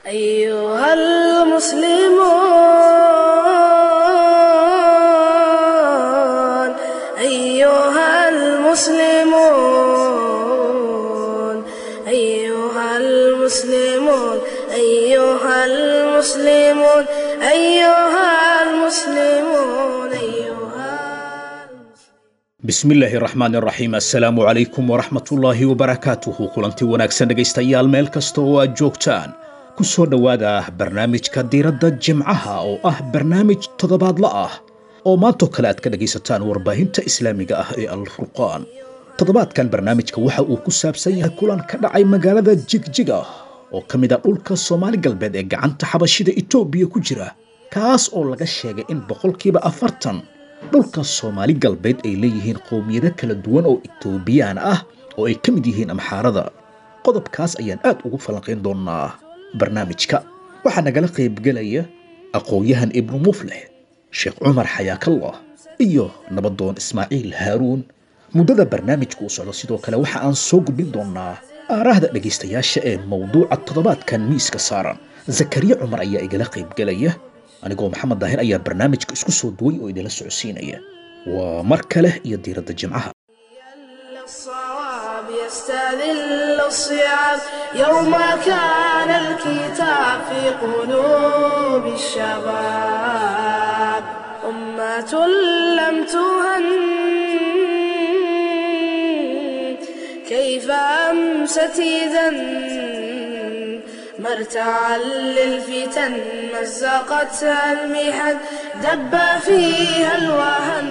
أيها المسلمون أيها المسلمون أيها المسلمون أيها المسلمون أيها المسلمون أيها bismillaahi raxmaani raxiim assalaamu calaykum waraxmatullaahi wabarakaatuhu kulanti wanaagsan dhegaystayaal meel kasta oo aad joogtaan ku soo dhowaada barnaamijka diiradda jimcaha oo ah barnaamij toddobaadla ah oo maantoo kale aad ka dhegaysataan warbaahinta islaamiga ah ee alfurqaan toddobaadkan barnaamijka waxa uu ku saabsan yahay kulan ka dhacay magaalada jigjiga oo ka mid ah dhulka soomaali galbeed ee gacanta xabashida itoobiya ku jira kaas oo laga sheegay in boqolkiiba afartan dhulka soomaali galbeed ay leeyihiin qowmiyado kala duwan oo itoobiyaan ah oo ay ka mid yihiin amxaarada qodobkaas ayaan aad ugu falanqayn doonaa barnaamijka waxaa nagala qaybgelaya aqoon-yahan ibnu muflix sheekh cumar xayaakallah iyo nabadoon ismaaciil haaruun muddada barnaamijku u socdo sidoo kale waxa aan soo gudbin doonaa aaraahda dhegaystayaasha ee mowduuca toddobaadkan miiska saaran zakariya cumar ayaa igala qaybgelaya anigoo maxamed daahir ayaa barnaamijka isku soo duway oo idinla socodsiinaya waa mar kale iyo diiradda jimcaha الصواب يستذل الصعاب يوم كان الكتاب في قلوب الشباب أمة لم تهن كيف أمست إذا مرتعا للفتن مزقتها المحن دب فيها الوهن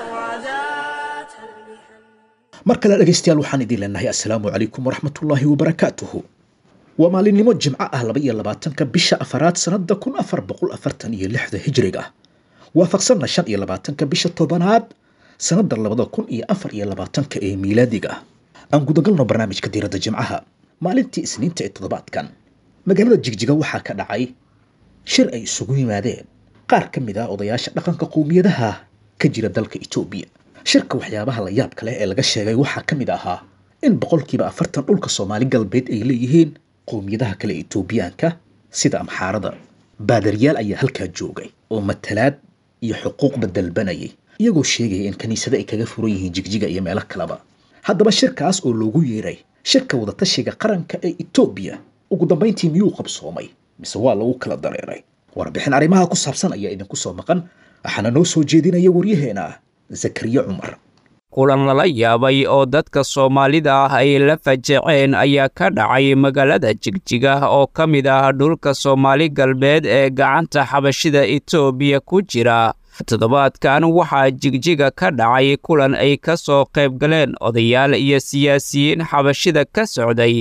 شرداتها المحن mar kale dhegaystayaal waxaan idin leenahay assalaamu calaykum waraxmatullaahi wabarakaatuhu waa maalinimo jimco ah laba iyo labaatanka bisha afaraad sannada kun afar boqol afartan iyo lixda hijriga waafaqsanna shan iyo labaatanka bisha tobanaad sannada labada kun iyo afar iyo labaatanka ee miilaadiga aan gudagalno barnaamijka diiradda jimcaha maalintii isniinta ee toddobaadkan magaalada jigjiga waxaa ka dhacay shir ay isugu yimaadeen qaar ka mid ah odayaasha dhaqanka qowmiyadaha ka jira dalka itoobiya shirka waxyaabaha la yaabka leh ee laga sheegay waxaa ka mid ahaa in boqolkiiba afartan dhulka soomaali galbeed ay leeyihiin qowmiyadaha kale ee itoobiyaanka sida amxaarada baadaryaal ayaa halkaa joogay oo matalaad iyo xuquuqba dalbanayay iyagoo sheegaya in kiniisada ay kaga furan yihiin jigjiga iyo meelo kaleba haddaba shirkaas oo loogu yeeray shirka wadatashiga qaranka ee itoobiya ugu dambayntii miyuu qabsoomay mise waa lagu kala dareeray warbixin arrimaha ku saabsan ayaa idinku soo maqan waxaana noo soo jeedinaya waryaheena zakariya cumar kulan lala yaabay oo dadka soomaalida ah ay la fajaceen ayaa ka dhacay magaalada jigjiga oo ka mid ah dhulka soomaali galbeed ee gacanta xabashida itoobiya ku jira toddobaadkan waxaa jigjiga ka dhacay kulan ay ka soo qayb galeen odayaal iyo siyaasiyiin xabashida ka socday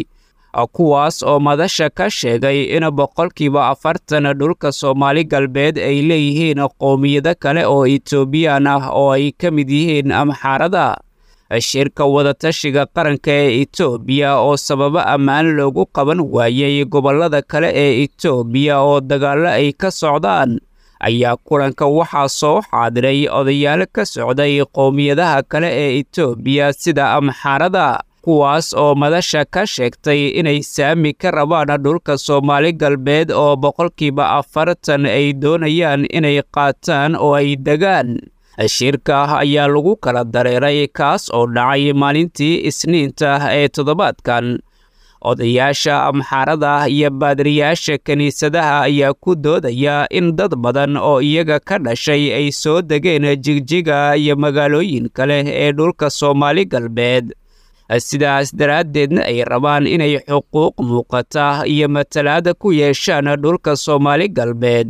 kuwaas oo madasha ka sheegay in boqolkiiba afartan dhulka soomaali galbeed ay leeyihiin qowmiyado kale oo itoobiyaan ah oo ay ka mid yihiin amxaarada shirka wadatashiga qaranka ee itoobiya oo sababo ammaan loogu qaban waayey gobollada kale ee itoobiya oo dagaallo ay ka socdaan ayaa kulanka waxaa soo xaadiray odayaal ka socday qowmiyadaha kale ee itoobiya sida amxaarada kuwaas oo madasha ka sheegtay inay saami ka rabaan dhulka soomaali galbeed oo boqolkiiba afartan ay doonayaan inay qaataan oo ay degaan shirka ayaa lagu kala dareeray kaas oo dhacay maalintii isniinta ee toddobaadkan odayaasha amxaarada iyo baadiriyaasha kiniisadaha ayaa ku doodaya in dad badan oo iyaga ka dhashay ay soo degeen jigjiga iyo magaalooyin kale ee dhulka soomaali galbeed sidaas daraaddeedna ay rabaan inay xuquuq muuqata iyo matalaada ku yeeshaan dhulka soomaali galbeed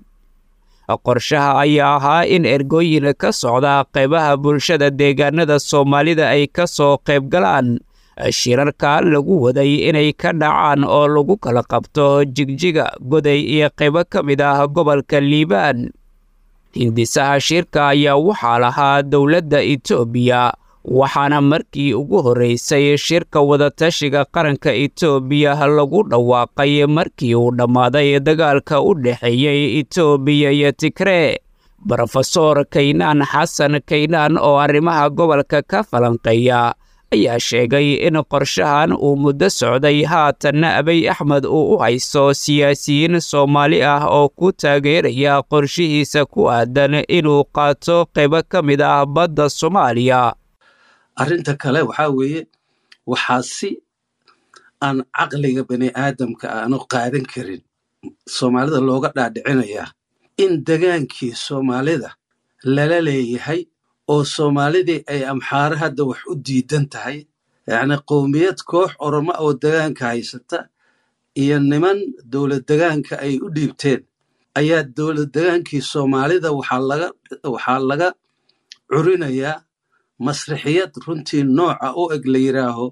qorshaha ayaa ahaa in ergooyin ka socda qaybaha bulshada deegaanada soomaalida ay ka soo qayb galaan shirarka lagu waday inay ka dhacaan oo lagu kala qabto jigjiga goday iyo qaybo ka mid ah gobolka liibaan hindisaha shirka ayaa waxaa lahaa dowladda itoobiya waxaana markii ugu horreysay shirka wadatashiga qaranka itoobiya lagu dhawaaqay markii uu dhammaaday dagaalka u dhexeeyey itoobiya iyo tigree brofesor kaynaan xasan kaynaan oo arrimaha gobolka ka falanqeeya ayaa sheegay in qorshahan uu muddo socday haatanna abiy axmed uu u haysto siyaasiyiin soomaali ah oo ku taageeraya qorshihiisa ku aadan inuu qaato qaybo ka mid ah badda soomaaliya arrinta kale waxaa weeye waxaa si aan caqliga bani aadamka aanu qaadan karin soomaalida looga dhaadhicinayaa in degaankii soomaalida lala leeyahay oo soomaalidii ay amxaare hadda wax u diidan tahay yacni qowmiyad koox oromo oo degaanka haysata iyo niman dowlad degaanka ay u dhiibteen ayaa dowlad degaankii soomaalida waxaa laga waxaa laga curinayaa masrixiyad runtii nooca u eg la yidhaaho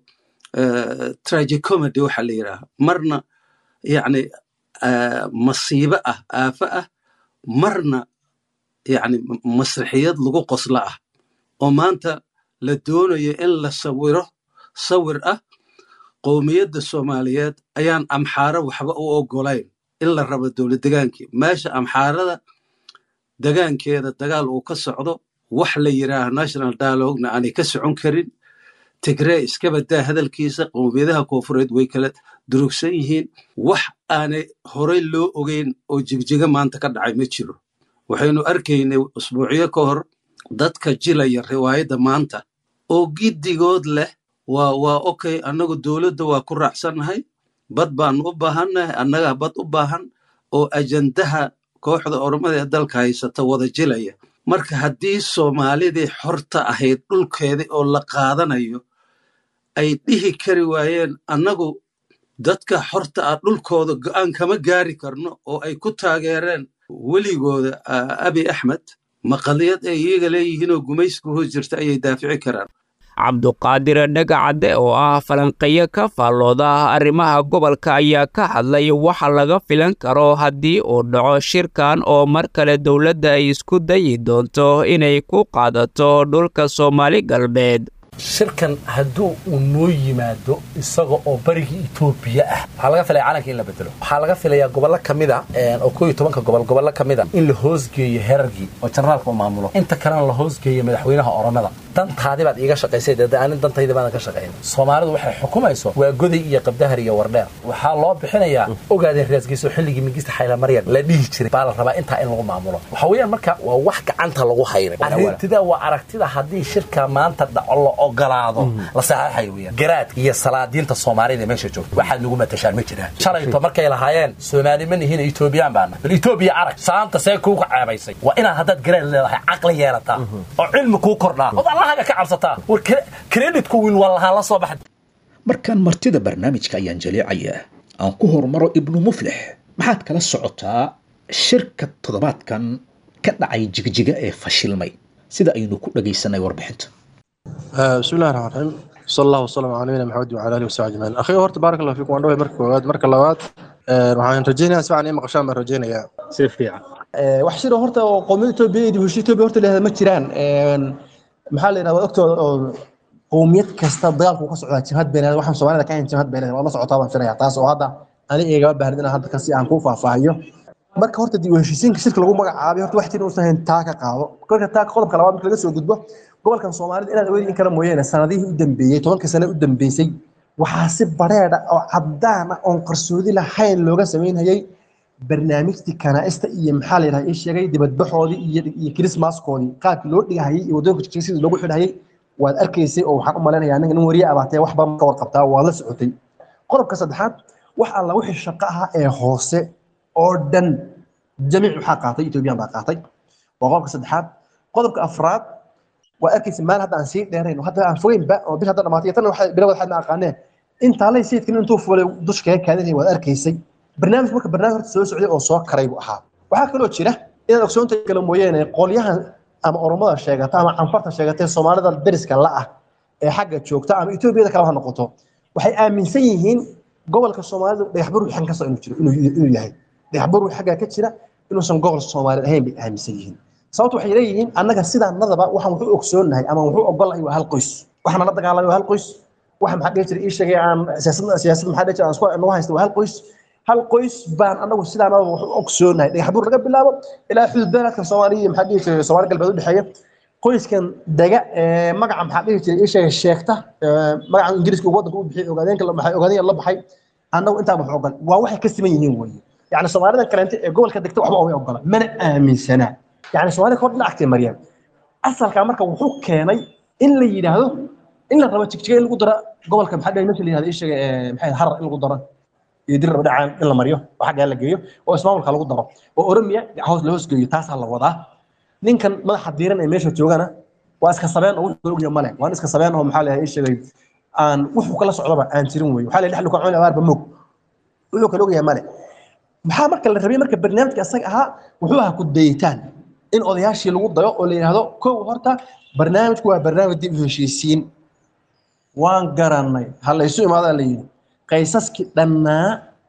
tragicomedy waxa la yidhaaho marna yacni masiibo ah aafo ah marna yacni masrixiyad lagu qoslo ah oo maanta la doonayo in la sawiro sawir ah qowmiyadda soomaaliyeed ayaan amxaaro waxba u oggolayn in la rabo dowlad degaankii meesha amxaarada degaankeeda dagaal uu ka socdo wax la yidhaaho national dialogna aanay ka socon karin tigree iska badaa hadalkiisa qowmiyadaha koofureed way kala durugsan yihiin wax aanay horey loo ogeyn oo jigjiga maanta ka dhacay ma jiro waxaynu arkaynay usbuucyo ka hor dadka jilaya riwaayadda maanta oo giddigood leh waa waa okay annagu dowladda waa ku raacsannahay bad baanu u baahannahay annagaa bad u baahan oo ajandaha kooxda oromada ee dalka haysata wada jilaya marka haddii soomaalidii xorta ahayd dhulkeedii oo la qaadanayo ay dhihi kari waayeen annagu dadka xorta ah dhulkooda go'aan kama gaari karno oo ay ku taageereen weligooda abi axmed maqaliyad ay iyaga leeyihiinoo gumayska hoos jirta ayay daafici karaan cabduqaadir dhagacadde oo ah falanqeeyo ka faallooda arrimaha gobolka ayaa ka hadlay waxa laga filan karo haddii uu dhaco shirkan oo mar kale dowladda ay isku dayi doonto inay ku qaadato dhulka soomaali galbeed shirkan hadduu uu noo yimaado isaga oo barigii etoobiya ah waxaa laga filaya calanka in la bedelo waxaa laga filayaa gobollo ka mid a oo koo iyo tobanka gobol gobollo ka mid a in la hoosgeeyo herargii oo generaalka u maamulo inta kalena la hoosgeeyo madaxweynaha oromada dantaadi baad iiga shaqaysay dee anin dantayda baadan ka shaqayn soomaalidu waxay xukumayso waa goday iyo qabdahar iyo wardheer waxaa loo bixinayaa ogaadeen raasgeyso xilligii mingista xaylamaryan la dhihi jiray baa la rabaa intaa in lagu maamulo waxa weeyaan marka waa wax gacanta lagu haynay aragtida waa aragtida haddii shirka maanta dhaco la ogolaado la saxaxayo weeyaan garaadka iyo salaadiinta soomaalida meesha joogta waxaad nagu matashaan ma jiraan shalayto markay lahaayeen soomaali ma nihiin etoobiyaan baana bal etoobiya arag saanta see kuuga ceebaysay waa inaad haddaad garaad leedahay caqli yeelataa oo cilmi kuu kordhaa allahaga ka cabsataa war kreditku wiil wallahaa la soo baxa markaan martida barnaamijka ayaan jaleecayaa aan ku hormaro ibnu muflix maxaad kala socotaa shirka toddobaadkan ka dhacay jigjiga ee fashilmay sida aynu ku dhagaysanay warbixinta بسم الله الرحمن الرحيم صلى الله وسلم على نبينا محمد وعلى اله وصحبه اجمعين اخي horta baarak allah fiikum waan dhaway marka koowaad marka labaad waxaan rajaynayaa si fiican in maqashaan baan rajaynayaa si fiican wax shiro horta oo qowmiyada Itoobiya iyo heshiis Itoobiya horta leedahay ma jiraan maxaa la yiraahdaa ogtooda oo qowmiyad kasta dagaalku ka socdaa jihad beenaad waxaan Soomaalida ka hayn jihad beenaad waa la socotaa baan filayaa taas oo hadda ani eegaba baahan inaan hadda kasi aan ku faahfaahiyo marka horta dib u heshiisiinka shirka lagu magacaabay horta wax tiin uusan hayn taa ka qaado kolka taa qodobka labaad marka laga soo gudbo gobolkan Soomaalida inaad awoodin kala mooyeen sanadihii u dambeeyay tobanka sano u dambeysay waxaa si bareedha oo caddaan ah oon qarsoodi lahayn looga samaynayay barnaamijtii kanaa'ista iyo maxaa la yidhaha ii sheegay dibadbaxoodii iyo iyo kirismaskoodii qaabkii loo dhigahayay iyo waddooyinka jijig sidii loogu xidhayay waad arkaysay oo waxaan u malaynayaa aniga nin wariye abaatee wax badan ka warqabtaa waad la socotay qodobka saddexaad wax alla wixii shaqo ah ee hoose oo dhan jamiic waxaa qaatay ethoobiyan baa qaatay waa qodobka saddexaad qodobka afraad waa arkaysa maal hadda aan sii dheerayn hadda aan fogeynba oo bil hadda dhamaatay tan waxa bilowda waxaad ma aqaaneen intaalay sayidkan intuu fulay dush kaga kaadinay waad arkaysay barnaamij marka barnaamij horta soo socday oo soo karay buu ahaa waxaa kaloo jira inaad ogsoonta kala mooyeene qolyahan ama oromada sheegata ama canfarta sheegatay soomaalida dariska la ah ee xagga joogta ama etoobiyada kale ha noqoto waxay aaminsan yihiin gobolka soomaalida dhagax bur xan kasta inuu jiro inuu yahay dhagax bur xagga ka jira inuusan gobol soomaaliyeed ahayn bay aaminsan yihiin sababtu waxay leeyihiin annaga sidaanadaba waxaan wuxuu ogsoonnahay ama wuxuu ogolahay waa hal qoys waxaana la dagaalamay waa hal qoys waxa maxaa dhihi jiray ii sheegay aan siyaasadda siyaasadda maxaa dhihi jiray aan isku nagu haysta waa hal qoys hal qoys baan annagu sidaanadaba wuxuu ogsoonnahay dhagax buur laga bilaabo ilaa xuduud beeladka soomaaliya maxaa dhihi jiray soomaali galbeed u dhexeeya qoyskan dega ee magaca maxaa dhihi jiray isheega sheegta ee magaca ingiriiska uu waddanka u bixiyay ogaadeenka la baxay ogaadeen la baxay annagu intaa wax ogal waa waxay ka siman yihiin weeye yacni soomaalida kaleente ee gobolka degta waxba uma ogola mana aaminsana yacni soomaalida hor dhinacagtay mariyaan asalkaa marka wuxuu keenay in la yidhaahdo in la rabo jigjiga in lagu daro gobolka maxaa dhihi meesha la yidhahdo isheega ee maxay harar in lagu daro iyo dir raba dhacaan in la mariyo oo xaggaa la geeyo oo ismaamulka lagu daro oo oromiya hoos la hoos geeyo taasaa la wadaa ninkan madaxa diiran ee meesha joogana waa iska sabeen oo wuxuu ogyahay male waan iska sabeen oo maxaa leeyahay sheegay aan wuxuu kala socdaba aan jirin weeye waxaa leeyahay dhexlu ka cuni abaarba moog wuxuu kala ogyahay male maxaa marka la rabay marka barnaamijka asaga ahaa wuxuu ahaa ku dayitaan in odayaashii lagu dayo oo la yidhaahdo kow horta barnaamijku waa barnaamij dib u heshiisiin waan garanay ha la isu imaadaa la yidhi qaysaskii dhannaa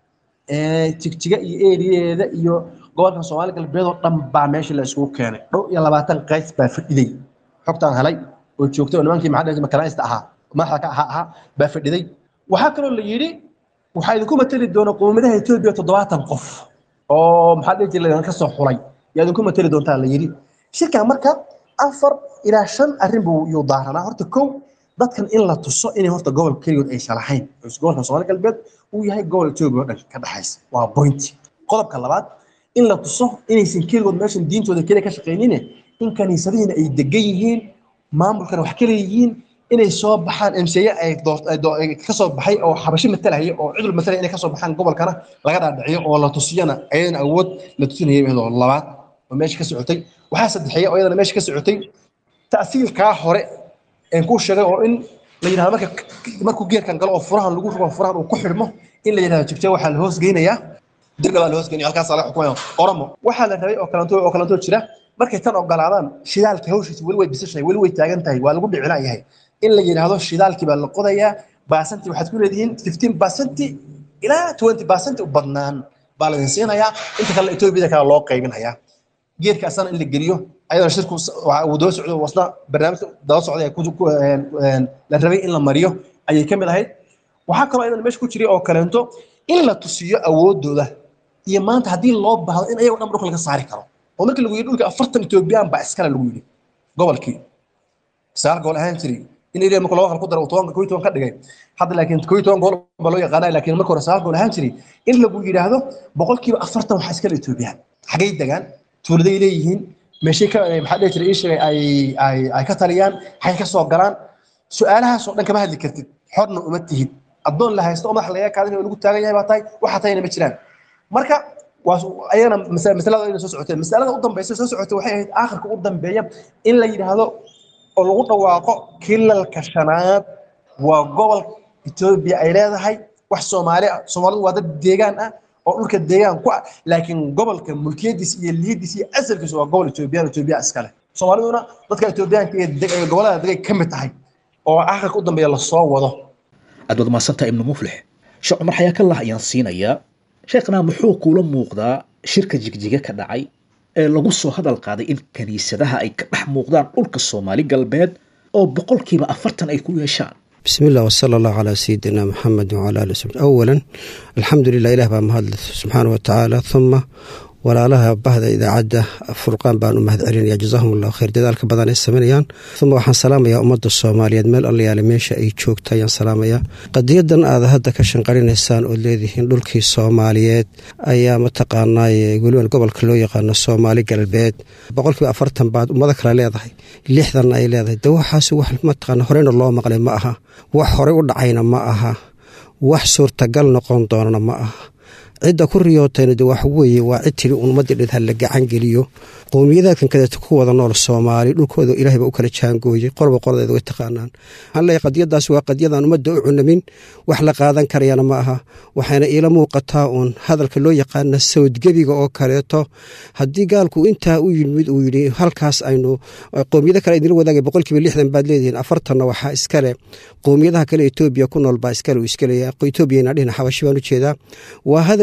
ee jigjiga iyo eeriyeeda iyo gobolka soomaali galbeed oo dhan baa meesha la isugu keenay dhow iyo labaatan qays baa fadhiday xogtaan helay oo joogtay oo nimankii maxaa dhihi makalaista ahaa madaxda ka ahaa ahaa baa fadhiday waxaa kaloo la yidhi waxaa idinku mateli doona qowmiyadaha etoobiya toddobaatan qof oo maxaa dhihi jiray laydinka soo xulay yaa idinku mateli doontaa la yidhi shirkan marka afar ilaa shan arrin buu yuu daaranaa horta kow dadkan in la tuso inay horta gobol keligood aysan lahayn gobolka soomaali galbeed uu yahay gobol etoobiya oo dhan ka dhexaysa waa point qodobka labaad in la tuso inaysan keligood meeshan diintooda keliya ka shaqaynine in kaniisadihiina ay degan yihiin maamulkana wax kale yihiin inay soo baxaan mcye ay ka soo baxay oo xabashi matalaya oo cidul matalaya inay ka soo baxaan gobolkana laga dhaadhiciyo oo la tusiyana ayadana awood la tusinaya iyadoo labaad oo meesha ka socotay waxaa saddexeeya oo iyadana meesha ka socotay ta'siilkaa hore een kuu sheegay oo in la yidhahdo marka markuu geerkan galo oo furahan lagu rugo furahan uu ku xidhmo in la yidhahdo jigjiga waxaa la hoos geynayaa dirna baa la hoos geynaya halkaas la xukumaya oromo waxaa la rabay oo kalanto oo kalanto jira markay tan ogolaadaan shidaalka hawshiisa weli way bisashahay weli way taagan tahay waa lagu dhicina yahay in la yidhaahdo shidaalkii baa la qodayaa baasanti waxaad ku leedihiin fifteen baasanti ilaa twenty baasanti u badnaan baa la idin siinayaa inta kale etoobiyada kale loo qaybinayaa geedka asana in la geliyo ayadana shirku uu daba socdo wasna barnaamijka daba socday la rabay in la mariyo ayay ka mid ahayd waxaa kaloo ayadana meesha ku jiray oo kaleento in la tusiyo awoodooda iyo maanta haddii loo baahdo in ayagoo dhan dhulka laga saari karo oo markii lagu yidhi dhulka afartan etoobiyaan baa iskale lagu yidhi gobolkii sagaal gobol ahaan jiray in ilaa marka laba qal ku daro tobanka koo iyo toban ka dhigay hadda laakiin koo iyo toban gobol baa loo yaqaanaa laakiin marka hore sagaal gobol ahaan jiray in lagu yidhaahdo boqolkiiba afartan waxaa iskale etoobiyaan xaggay degaan tuuladay leeyihiin meeshay ka maxaa dhihi jiray ii sheegay ay ay ay ka taliyaan xagay ka soo galaan su-aalahaas oo dhan kama hadli kartid xorna uma tihid addoon la haysto oo madax laga kaadin oo lagu taagan yahay baa tahay waxa tahayna ma jiraan marka waa ayagana masalada ayna soo socotee masalada u dambaysa soo socotay waxay ahayd aakhirka u dambeeya in la yidhaahdo oo lagu dhawaaqo kilalka shanaad waa gobol etoobiya ay leedahay wax soomaali ah soomaalidu waa dad deegaan ah oo dhulka deegaan ku ah laakiin gobolka mulkiyadiisa iyo liyadiisa iyo asalkiisa waa gobol etoobiyaan etoobiya iskale soomaaliduna dadka etoobiyaanka ee gobolada degay ka mid tahay oo aakhirka u dambeeya lasoo wado aad waad mahadsantaha ibnu muflix sheekh cumar xayaakallah ayaan siinayaa sheekhna muxuu kuula muuqdaa shirka jigjiga ka dhacay ee lagu soo hadal qaaday in kiniisadaha ay ka dhex muuqdaan dhulka soomaali galbeed oo boqolkiiba afartan ay ku yeeshaan بسم الله وصلى الله على سيدنا محمد وعلى آله وصحبه أولا الحمد لله إله بaa mahad سبحانه وتعالى ثم walaalaha bahda idaacadda furqaan baan u mahad celinaya jazaahum allahu khayr dadaalka badan ay sameynayaan uma waxaan salaamayaa ummadda soomaaliyeed meel allayaale meesha ay joogta ayaan salaamayaa qadiyadan aad hadda ka shanqarinaysaan ood leedihiin dhulkii soomaaliyeed ayaa mataqaanaaye weliban gobolka loo yaqaano soomaali galbeed boqolkiiba afartan baad ummado kale leedahay lixdanna ay leedahay de waxaas wax mataqaana horeyna loo maqlay ma aha wax horey u dhacayna ma aha wax suurtagal noqon doonana ma aha cidda ku riyootayna de wax weeye waa cid tiri ummadii dhed ha la gacan geliyo qowmiyadaadkan kadeeta ku wada nool soomaali dhulkooda ilaahay baa u kala jaangooyey qolba qoladeeda way taqaanaan waxaan leeyahay qadiyadaas waa qadiyadaan ummadda u cunamin wax la qaadan karayana ma aha waxayna iila muuqataa uun hadalka loo yaqaana sawdgebiga oo kaleeto haddii gaalku intaa u yimid uu yidhi halkaas aynu qowmiyada kale idinla wadaagay boqolkiiba lixdan baad leedihiin afartanna waxaa iskale qowmiyadaha kale etoobiya ku nool baa iskale uu iskaleeya etoobiyana dhihna xabashi baan u jeedaa waa hadal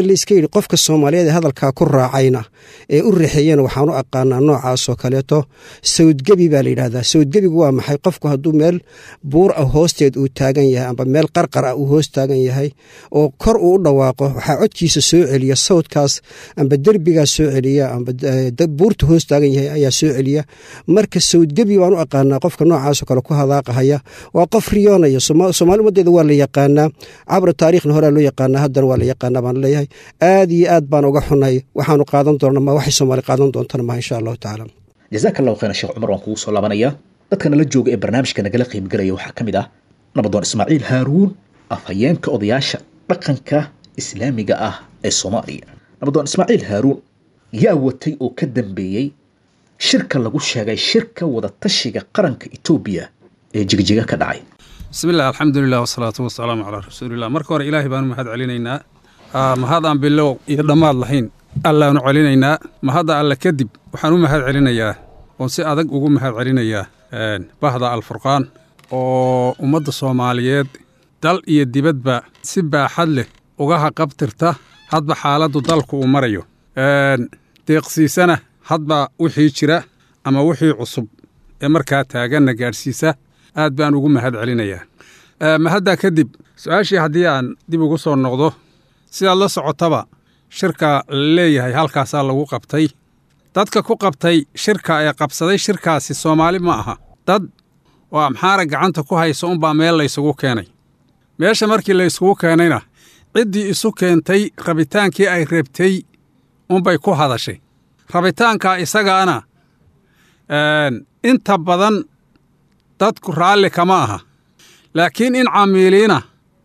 layska yidhi qofka soomaaliyeed ee hadalkaa ku raacayna ee u rixeeyana waxaan u aqaanaa noocaasoo kaleeto sawdgebi baa la yidhahdaa sawdgebigu waa maxay qofku hadduu meel buur ah hoosteed uu taagan yahay amba meel qarqar ah uu hoos taagan yahay oo kor uu u dhawaaqo waxaa codkiisa soo celiya sawdkaas amba derbigaas soo celiya amba buurta hoos taagan yahay ayaa soo celiya marka sawdgebi baan u aqaanaa qofka noocaasoo kale ku hadaaqahaya waa qof riyoonaya soomaali ummadeeda waa la yaqaanaa cabra taariikhna horaa loo yaqaanaa haddana waa la yaqaanaa baan leeyahay aad iyo aad baan uga xunahay waxaanu qaadan doona ma waxay soomaali qaadan doontana ma insha allahu tacaala jazaaka allahu khayran sheekh cumar waan kugu soo laabanaya dadka nala jooga ee barnaamijka nagala qiibgalaya waxaa ka mid ah nabadoon ismaaciil haaruun afhayeenka odayaasha dhaqanka islaamiga ah ee soomaaliya nabadoon ismaaciil haaruun yaa watay oo ka dambeeyey shirka lagu sheegay shirka wadatashiga qaranka etoobiya ee jigjiga ka dhacay bismillaah alxamdulilah wasalaatu wasalaamu calaa rasuulilah marka hore ilaahay baanu mahad celinaynaa mahad aan bilow iyo dhammaad lahayn allaanu celinaynaa mahadda alle kadib waxaan u mahad celinayaa oon si adag ugu mahad celinayaa bahda alfurqaan oo ummadda soomaaliyeed dal iyo dibadba si baaxad leh uga haqabtirta hadba xaaladdu dalku uu marayo deeqsiisana hadba wixii jira ama wixii cusub ee markaa taaganna gaadhsiisa aad baan ugu mahad celinayaa mahaddaa kadib su-aashii haddii aan dib ugu soo noqdo sidaad la socotaba shirka la leeyahay halkaasaa lagu qabtay dadka ku qabtay shirka ee qabsaday shirkaasi soomaali ma aha dad oo amxaara gacanta ku haysa unbaa meel laysugu keenay meesha markii layskugu keenayna ciddii isu keentay rabitaankii ay reebtay unbay ku hadashay rabitaankaa isagaana inta badan dadku raalli kama aha laakiin in camiiliina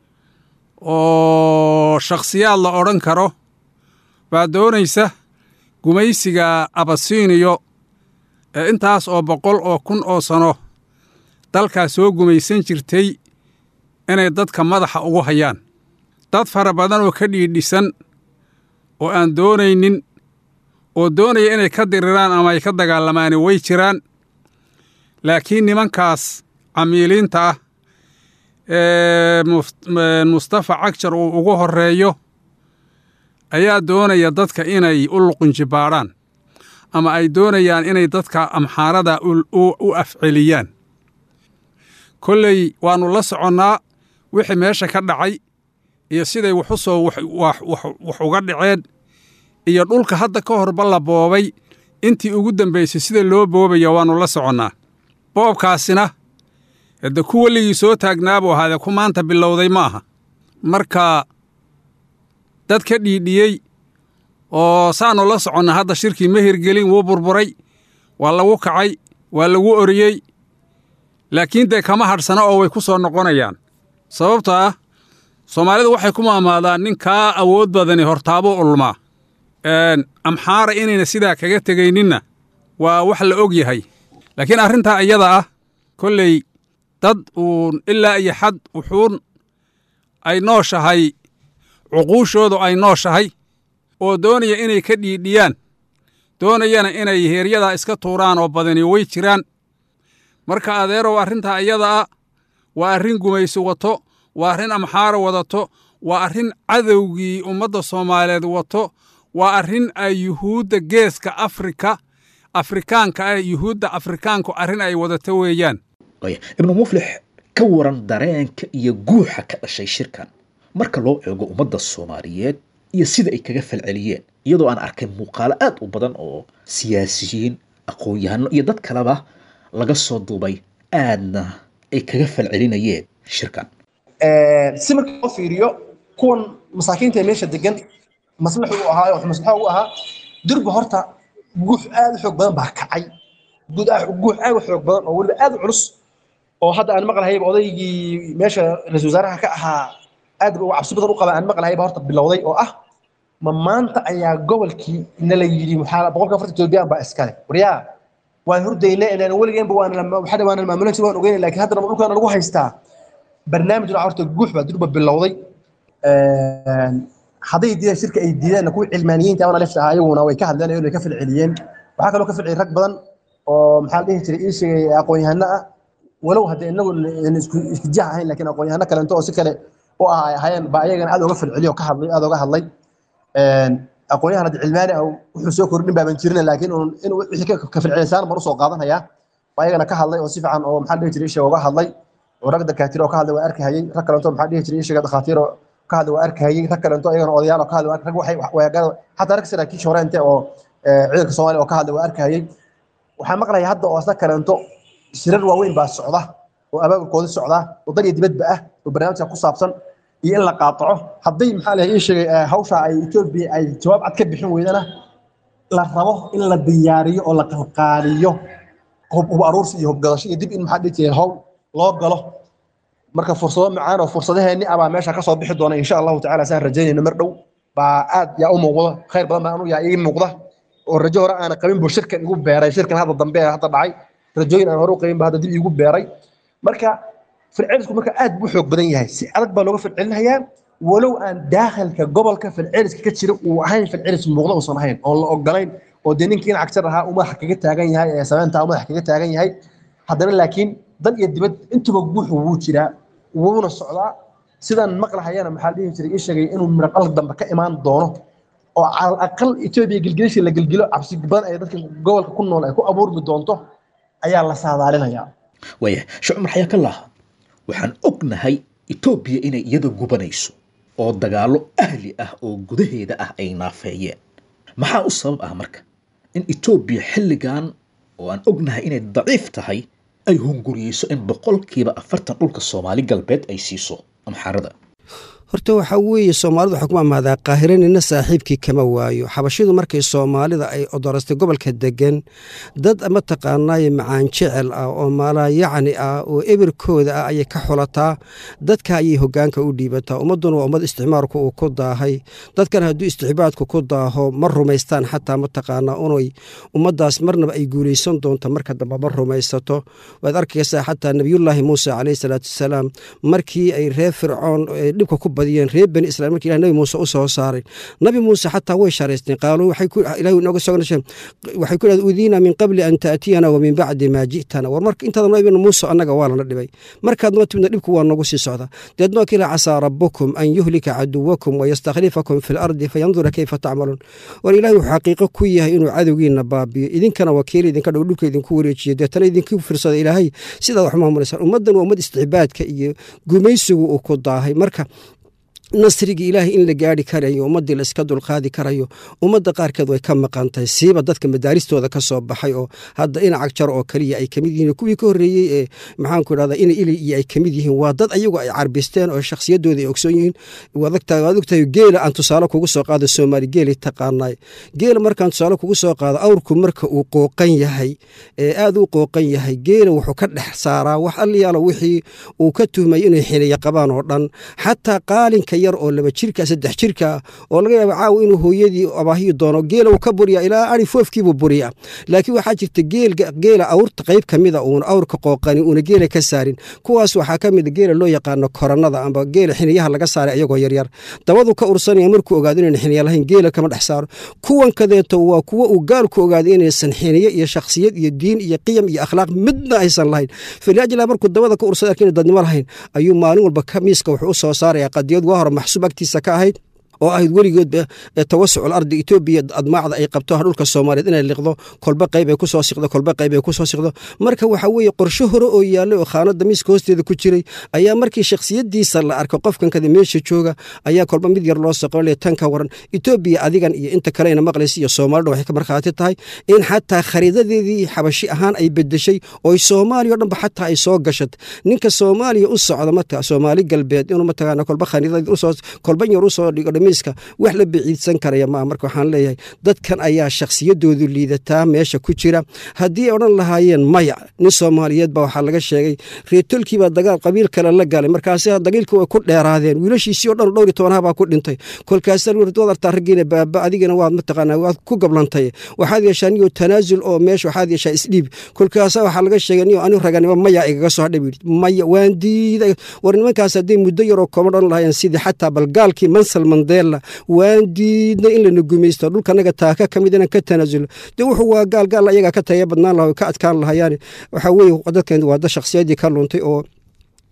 oo shakhsiyaad la odhan karo baa doonaysa gumaysiga abasiiniyo ee intaas oo boqol oo kun oo sano dalkaa soo gumaysan jirtay inay dadka madaxa ugu hayaan dad fara badan oo ka dhiidhisan oo aan doonaynin oo doonaya inay ka diriraan ama ay ka dagaalamaani way jiraan laakiin nimankaas camiiliinta ah ee mustafa cagjar uu ugu horreeyo ayaa doonaya dadka inay u luqunjibaadhaan ama ay doonayaan inay dadka amxaarada u afceliyaan kolley waannu la soconnaa wixii meesha ka dhacay iyo siday wax u soo wax uga dhaceen iyo dhulka hadda ka horba la boobay intii ugu dambaysay sida loo boobaya waannu la soconnaa boobkaasina hadde ku weligii soo taagnaabuu ahaadee ku maanta bilowday ma aha marka dad ka dhiidhiyey oo saannu la soconna hadda shirkii ma hirgelin wuu burburay waa lagu kacay waa lagu oriyey laakiin dee kama hadhsana oo way ku soo noqonayaan sababto ah soomaalidu waxay ku maamaadaan nin kaa awood badani hortaabuu ulmaa amxaara inayna sidaa kaga tegayninna waa wax la og yahay laakiin arrintaa iyada ah kolley dad uun ilaa iyo xad wuxuun ay nooshahay cuquushoodu ay nooshahay oo doonaya inay ka dhiidhiyaan doonayana inay heeryadaa iska tuuraan oo badani way jiraan marka adeerow arrintaa iyada ah waa arrin gumaysi wato waa arrin amxaara wadato waa arrin cadowgii ummadda soomaaliyeed wato waa arrin ay yuhuudda geeska afrika afrikaanka ah yuhuudda afrikaanku arrin ay wadato weeyaan ibnu muflix ka waran dareenka iyo guuxa ka dhashay shirkan marka loo eego ummadda soomaaliyeed iyo sida ay kaga falceliyeen iyadoo aan arkay muuqaalo aad u badan oo siyaasiyiin aqoon-yahano iyo dad kaleba laga soo duubay aadna ay kaga falcelinayeen shirkan si marka loo fiiriyo kuwan masaakiinta ee meesha degan maslaxu u ahaa wax maslaxa u ahaa durba horta guux aad u xoog badan baa kacay guud guux aad u xoog badan oo weliba aad u culus oo hadda aan maqlahayba odaygii meesha ra-iisul wasaaraha ka ahaa aad u cabsi badan u qaba aan maqlahayba horta bilowday oo ah ma maanta ayaa gobolkii nala yidhi maxaa boqolka afarta etoobiyaan baa iskale waryaa waan hurdayna inaan weligeenba waana waana maamulan jir waan ogeynay laakiin haddana dhulkaana lagu haystaa barnaamij nooca horta guux baa durba bilowday hadday diidaan shirka ay diidaan kuwa cilmaaniyiinta ama lefta ahaa ayaguna way ka hadleen way ka falceliyeen waxaa kaloo ka falceliyay rag badan oo maxaa la dhihi jiray ii sheegay aqoon-yahano ah walow haddee inagu isku jiha ahayn laakiin aqoon-yahano kaleento oo si kale u ah ay ahaayeen baa ayagana aad uga falceliyo oo ka hadlay aad uga hadlay aqoonyahan hadda cilmaani ah wuxuu soo kordhin baaban jirin laakiin in wixii ka fircilisaan mar usoo qaadanaya waa ayagana ka hadlay oo si fiican oo maxaa dhihi jiray ishaga uga hadlay oo rag dakaatiir oo ka hadlay waa arkahayay rag kalento maxaa dhihi jiray ishaga dhakhaatiir oo ka hadlay waa arkahayay rag kalento ayagana odayaal oo ka hadlay rag waxay xataa rag saraakiisha horeente oo ciidanka soomaaliya oo ka hadlay waa arkahayay waxaan maqlaya hadda oo isna kalento shirar waaweyn baa socda oo abaabulkooda socda oo dal iyo dibadba ah oo barnaamijka ku saabsan iyo in la qaataco hadday maxaa lahay ii sheegay hawsha ay etoobiya ay jawaab cad ka bixin weydana la rabo in la diyaariyo oo la qalqaaliyo hub hub aruursi iyo hubgadasho iyo dib in maxaa dhihi jiray hawl loo galo marka fursado macaan oo fursadaheenni abaa meesha kasoo bixi doona insha allahu tacaala saan rajaynayno mar dhow baa aad yaa u muuqda khayr badan baa anu yaa ii muuqda oo rajo hore aana qabin buu shirkan igu beeray shirkan hadda dambe ee hadda dhacay rajooyin aan hore u qabin ba hadda dib iigu beeray marka fircilisku marka aad buu xoog badan yahay si adag baa looga fircilinayaa walow aan daakhilka gobolka firciliska ka jira uu ahayn fircilis muuqda uusan ahayn oon la ogolayn oo dee ninkii in cagtar ahaa uu madaxa kaga taagan yahay ee sameynta madaxa kaga taagan yahay haddana laakiin dan iyo dibad intuba guuxu wuu jiraa wuuna socdaa sidaan maqlahayana maxaa dhihi jiray ii sheegay inuu miraqal dambe ka imaan doono oo calal aqal etoobiya gilgilisha la gilgilo cabsi badan ay dadka gobolka ku nool ay ku abuurmi doonto ayaa la saadaalinayaa waaya sheekh cumar xayaakallah waxaan ognahay etoobiya inay iyada gubanayso oo dagaallo ahli ah oo gudaheeda ah ay naafeeyeen maxaa u sabab ah marka in etoobiya xilligan oo aan ognahay inay daciif tahay ay hunguriyeyso in boqolkiiba afartan dhulka soomaali galbeed ay siiso amxaarada horta waxaa weeye soomaalidu waxaa ku amaadaa qaahiranina saaxiibkii kama waayo xabashidu markay soomaalida ay odorastay gobolka degan dad mataqaanaaye macaan jecel ah oo maalayacni ah oo ebirkooda ah ayay ka xulataa dadka ayay hogaanka u dhiibataa ummadduna waa ummad isticmaalku uu ku daahay dadkan hadduu istixbaadku ku daaho ma rumaystaan xataa mataqaanaa unay ummaddaas marnaba ay guulaysan doonto marka dambe ma rumaysato waad arkaysaa xataa nebiyullaahi muuse caleyhi salaatu wasalaam markii ay reer fircoon dhibka ku reer bani israil marki ilah nabi muuse u soo saaray nabi muuse xataa way sharaysteen qaaluu ilahi inooga soo waxay ku dhahdeen udiina min qabli an taatiyana wa min bacdi maa ji'tana war marka intaada noo ibin muuse annaga waa lana dhibay markaad noo timidna dhibku waa noogu sii socda deedna waa kiila casaa rabbukum an yuhlika caduwakum wayastakhlifakum fi lardi fayandura kayfa tacmaluun war ilahi wuxuu xaqiiqo ku yahay inuu cadowgiina baabiyo idinkana wakiil idinka dhow dhulka idinku wareejiyo deetana idinku firsada ilaahay sidaad wax maamulaysaan ummaddan waa ummad isticbaadka iyo gumaysigu uu ku daahay marka nasrigii ilaahay in la gaari karayo ummaddii la iska dulqaadi karayo ummadda qaarkeed way ka maqan tahay siiba dadka madaaristooda ka soo baxay oo hadda inacag jar oo kaliya ay kamid yihiin kuwii ka horreeyey ee maxaanku idhahda ina ili iyo ay kamid yihiin waa dad ayagu ay carbisteen oo shakhsiyadooda ay ogsoon yihiin waad ogtahay geela aan tusaale kugu soo qaado soomaali geelay taqaanaay geela markaan tusaale kugu soo qaado awrku marka uu qooqan yahay ee aad u qooqan yahay geela wuxuu ka dhex saaraa wax alliyaalo wixii uu ka tuhmay inay xiliya qabaan oo dhan xataa qaalinka yar oo laba jirka saddex jirka oo laga yaaba caawa inuu hooyadii abaahiyi doono geela uu ka buriya ilaa ari foofkiibuu buriya laakiin waxaa jirta geela awrta qayb ka mida uuna awrka qooqani uuna geela ka saarin kuwaas waxaa ka mida geela loo yaqaano koranada amba geela xiniyaha laga saaray ayagoo yaryar dabadu ka ursanaya markuu ogaado inayna xiniya lahayn geela kama dhex saaro kuwan kadeeto waa kuwo uu gaalku ogaado inaysan xiniyo iyo shakhsiyad iyo diin iyo qiyam iyo akhlaaq midna aysan lahayn faliajla markuu dabada ka ursada arkin dadnimo lahayn ayuu maalin walba miiska wuxuu u soo saaraya qadiyad waa hore maxsuub agtiisa ka ahayd oo ahayd weligoodba tawasucul ardi etoobiya admaacda ay qabto dhulka soomaaliyeed inay liqdo kolba qayb ay kusoo siqdo kolba qayb ay kusoo siqdo marka waxa weeye qorshe hore oo yaallay oo khaanada miiska hoosteeda ku jiray ayaa markii shakhsiyadiisa la arko qofkankada meesha jooga ayaa kolba mid yar loo soqonle tan ka waran etoobiya adigan iyo inta kalena maqlaysa iyo soomaalida waxay ka markhaati tahay in xataa khariidadeedii xabashi ahaan ay bedeshay oo soomaaliya o dhanba xataa ay soo gashat ninka soomaaliya u socda mata soomaali galbeed inuu mataqaana kolba khariidad usoo kolba yar usoo dhigo dhamiiska wax la biciidsan karaya maa marka waxaan leeyahay dadkan ayaa shakhsiyadoodu liidataa meesha ku jira haddii ay odhan lahaayeen maya nin soomaaliyeed baa waxaa laga sheegay reetolkiibaa dagaal qabiil kale la galay markaasi dagaalkii way ku dheeraadeen wiilashiisii o dhan dhowr iyo tobanha baa ku dhintay kolkaasa waad artaa raggiina baaba adigana waad mataqaanaa waad ku gablantay waxaad yeeshaa niyo tanaasul oo meesha waxaad yeeshaa isdhiib kolkaasa waxaa laga sheegay niyo ani raganimo maya igaga soo hadhay buyidhi maya waan diiday war nimankaas hadday muddo yaroo kooban odhan lahaayeen sidii xataa balgaalkii mansal mandela waan diidnay in lana gumaysto dhulkanaga taaka ka mid inaan ka tanaasulo dee wuxuu waa gaal gaal ayagaa ka taya badnaan laha ka adkaan lahayaane waxaa weeye dadkan waa da shakhsiyadii ka luntay oo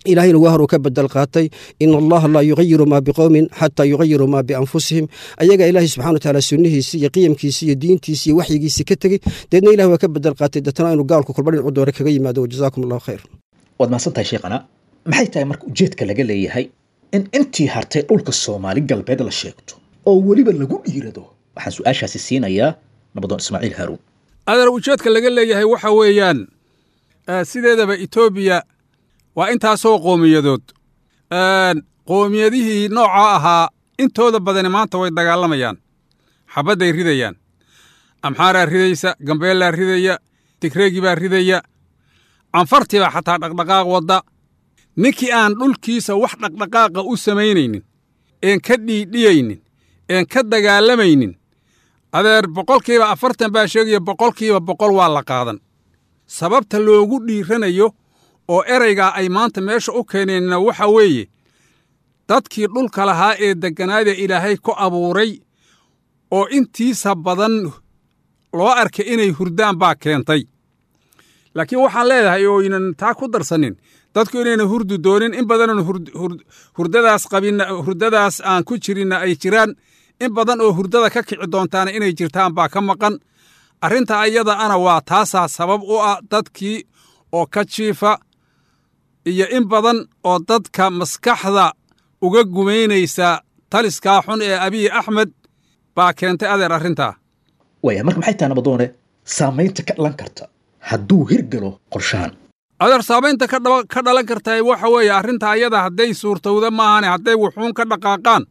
ilaahayna waa hor uu ka bedel qaatay in allaha laa yugayiru maa biqowmin xataa yugayiru maa bianfusihim ayagaa ilaahay subxana watacaala sunnihiisii iyo qiyamkiisii iyo diintiisii iyo waxyigiisii ka tegey deedna ilah waa ka bedel qaatay deetana inuu gaalku kulba dhinacu doore kaga yimaado wajazaakum allahu khayr waad mahadsan tahay sheekhana maxay tahay marka ujeedka laga leeyahay in intii hartay dhulka soomaali galbeed la sheegto oo weliba lagu dhiirado waxaan su-aashaasi siinayaa nabadoon ismaaciil haaruun adeer ujeedka laga leeyahay waxa weeyaan sideedaba etoobiya waa intaasoo qowmiyadood qowmiyadihii nooca ahaa intooda badani maanta way dagaalamayaan xabadday ridayaan amxaaraa ridaysa gambeellaa ridaya tigreegi baa ridaya canfartii baa xataa dhaqdhaqaaq wadda ninkii aan dhulkiisa wax dhaqdhaqaaqa u samaynaynin een ka dhiidhiyaynin een ka dagaalamaynin adeer boqolkiiba afartan baa sheegaya boqolkiiba boqol waa la qaadan sababta loogu dhiiranayo oo eraygaa ay maanta meesha u keeneenna waxa weeye dadkii dhulka lahaa ee degganaada ilaahay ku abuuray oo intiisa badan loo arkay inay hurdaan baa keentay laakiin waxaan leedahay oo ynan taa ku darsanin dadku inayna hurdu doonin in badanon hurdadaas qabinna hurdadaas aan ku jirinna ay jiraan in badan oo hurdada ka kici doontaana inay jirtaan baa ka maqan arrinta ayada ana waa taasaa sabab u ah dadkii oo ka jiifa iyo in badan oo dadka maskaxda uga gumaynaysa taliskaa xun ee abiy axmed baa keentay adeer arrintaa waaya marka maxay tahay nabadoone saamaynta ka dhalan karta hadduu hirgalo qorshahan adeer saamaynta ka dhalan karta waxa weeye arrinta ayada hadday suurtowda maahane hadday wuxuun ka dhaqaaqaan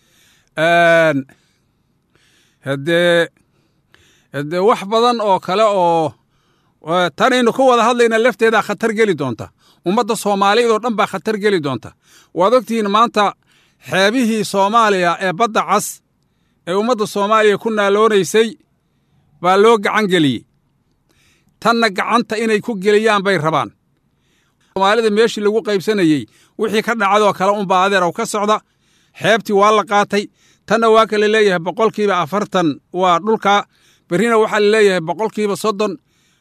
haddee haddee wax badan oo kale oo tanaynu ka wada hadlayna lafteedaa khatar geli doonta ummadda soomaaliyeed oo dhan baa khatar geli doonta waad ogtihiin maanta xeebihii soomaaliya ee badda cas ee ummadda soomaaliya ku naaloonaysay baa loo gacan geliyey tanna gacanta inay ku geliyaan bay rabaan soomaalida meeshii lagu qaybsanayey wixii ka dhacadoo kale unbaa adeerow ka socda xeebtii waa la qaatay tanna waa kala leeyahay boqolkiiba afartan waa dhulka berrina waxaa la leeyahay boqolkiiba soddon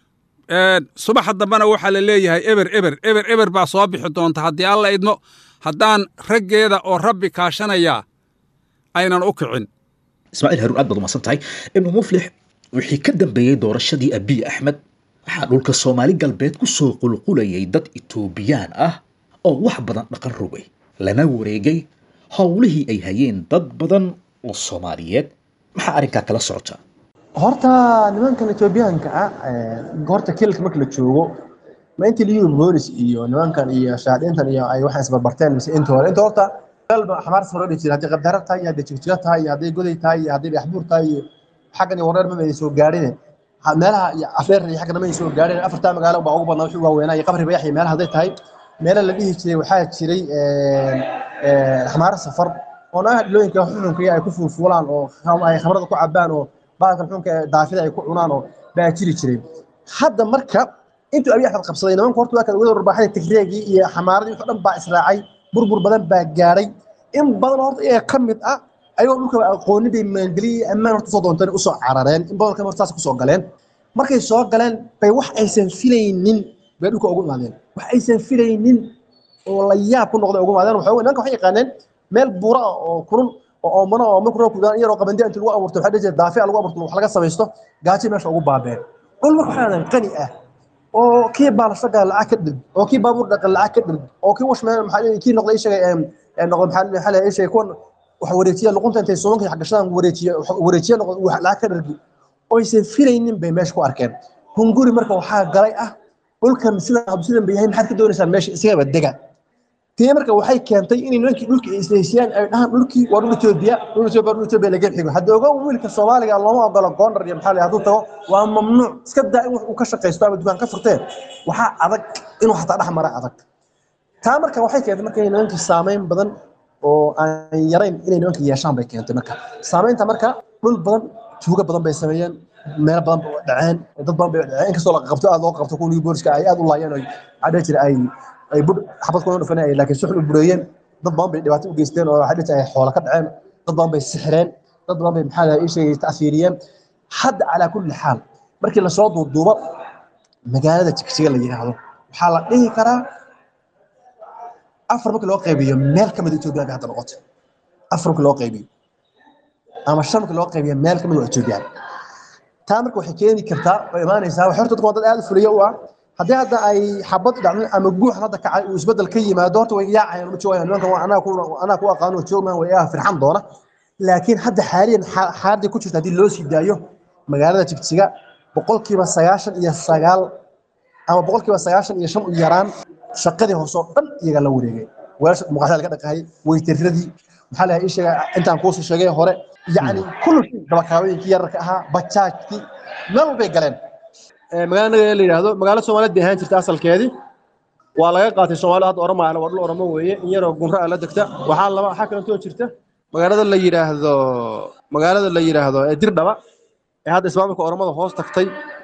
subaxa dambena waxaa la leeyahay eber eber eber eber baa soo bixi doonta haddii alla idmo haddaan raggeeda oo rabbi kaashanayaa aynan u kicin ismaaciil haruun aad baad umahadsan tahay ibnu muflix wixii ka dambeeyey doorashadii abiy axmed waxaa dhulka soomaali galbeed ku soo qulqulayay dad itoobiyaan ah oo wax badan dhaqan rogay lana wareegay howlihii ay hayeen dad badan oo soomaaliyeed maxaa arrinkaa kala socota horta nimankan etoobiyaanka ah horta kilka marka la joogo ma intii liyu boolis iyo nimankan iyo shaadintan iyo ay waxaan isbarbarteen mise inta hore inta horta galba xamaarta hore dhihi jiray haddii qabdara tahay iyo haddii jigjiga tahay iyo haddii goday tahay iyo haddii dhaxbuur tahay iyo xaggan iyo wareer mama ay soo gaadhine meelaha iyo afreer iyo xaggan ma ay soo gaadhine afartaa magaalo baa ugu badnaa wixii waaweynaa iyo qabri bayax iyo meelaha hadday tahay meela la dhihi jiray waxaa jiray xamaaro safar oo naagaha dhilooyinka xuxunka ay ku fuulfuulaan oo ay khamrada ku cabaan oo baalkan xunka daafida ay ku cunaan oo baa jiri jiray hadda marka intuu abiy axmed qabsaday nimanku horta waa kala wada warbaaxada tigreegii iyo xamaaradii wixii dhan baa israacay burbur badan baa gaadhay in badan horta iyaga ka mid ah ayagoo dhulka aqooni bay maangeliye ammaan horta usoo doonteen usoo carareen in badan kan horta saas kusoo galeen markay soo galeen bay wax aysan filaynin bay dhulka ugu imaadeen wax aysan filaynin oo la yaab ku noqday ugu imaadeen waxa nimanka waxay yaqaaneen meel buura ah oo kurun oo oomana oo marka roobku daan yaroo qabandi inta lagu abuurto waxaa dhihi daafi lagu abuurto wax laga samaysto gaajo meesha ugu baabeen dhul marka waxaa qani ah oo kii baalashaga lacag ka dhig oo kii baabuur dhaqan lacag ka dhig oo kii washmeen maxaa kii noqday sheegay ee noqday maxaa maxaa la sheegay kuwan wax wareejiya luqunta intay suumanka xagashadan wareejiya wareejiya noqday wax lacag ka dhig oo aysan filaynin bay meesha ku arkeen hunguri marka waxaa galay ah dhulkan sida habsidan bay yahay maxaad ka doonaysaa meesha isagaba dega tii marka waxay keentay inay nimankii dhulkii isleysiyaan ay dhahaan dhulkii waa dhul Ethiopia dhul Ethiopia dhul Ethiopia laga xigo hadda ogow wiilka Soomaaliga looma ogolo Gondar iyo maxaa la hadduu tago waa mamnuuc iska daa in wax uu ka shaqeysto ama dukaan ka furtee waxaa adag inuu xataa dhex mara adag taa marka waxay keentay marka inay nimankii saameyn badan oo aan yarayn inay nimankii yeeshaan bay keentay marka saameynta marka dhul badan tuugo badan bay sameeyeen meel badan bay dhaceen dad badan bay dhaceen inkastoo la qabto aad loo qabto kuwii booliska ay aad u laayeen oo cadhe jira ay ay bud xabad kuna dhufanayeen laakiin suxul u bureeyeen dad badan bay dhibaato u geysteen oo waxay dhintay ay xoolo ka dhaceen dad badan bay sixireen dad badan bay maxaa ii sheegay ta'fiiriyeen hadda calaa kulli xaal markii lasoo duuduubo magaalada jigjiga la yidhaahdo waxaa la dhihi karaa afar markii loo qaybiyo meel ka mid etoobiya bay hadda noqotay afar markii loo qaybiyo ama shan markii loo qaybiyo meel ka mid waa etoobiyaan taa marka waxay keeni kartaa oo imaanaysaa wax horta dadku waa dad aad u fuliyo u ah haddii hadda ay xabad dhacdo ama guux hadda kacay uu isbedel ka yimaado horta way yaacayaan ma joogayaan nimankan waa anaa ku anaa ku aqaano oo joogmaan way iyaga firxan doona laakiin hadda xaaliyan xaaladii ku jirta haddii loo sii daayo magaalada jigjiga boqolkiiba sagaashan iyo sagaal ama boqolkiiba sagaashan iyo shan u yaraan shaqadii hoose oo dhan iyaga la wareegay weelasha muqaxda laga dhaqaayay weytiradii maxaa la ii sheegay intaan kuusoo sheegay hore yacni kullu shay dabakaabooyinkii yararka ahaa bajaajkii meel walbay galeen magaalada naga la yidhaahdo magaalo soomaaliyeed bay ahaan jirta asalkeedii waa laga qaatay soomaalida hadda oroma waa dhul oromo weeye in yaroo gunra la degta waxaa laba waxaa kalentoo jirta magaalada la yidhaahdo magaalada la yidhaahdo ee dirdhaba ee hadda ismaamulka oromada hoos tagtay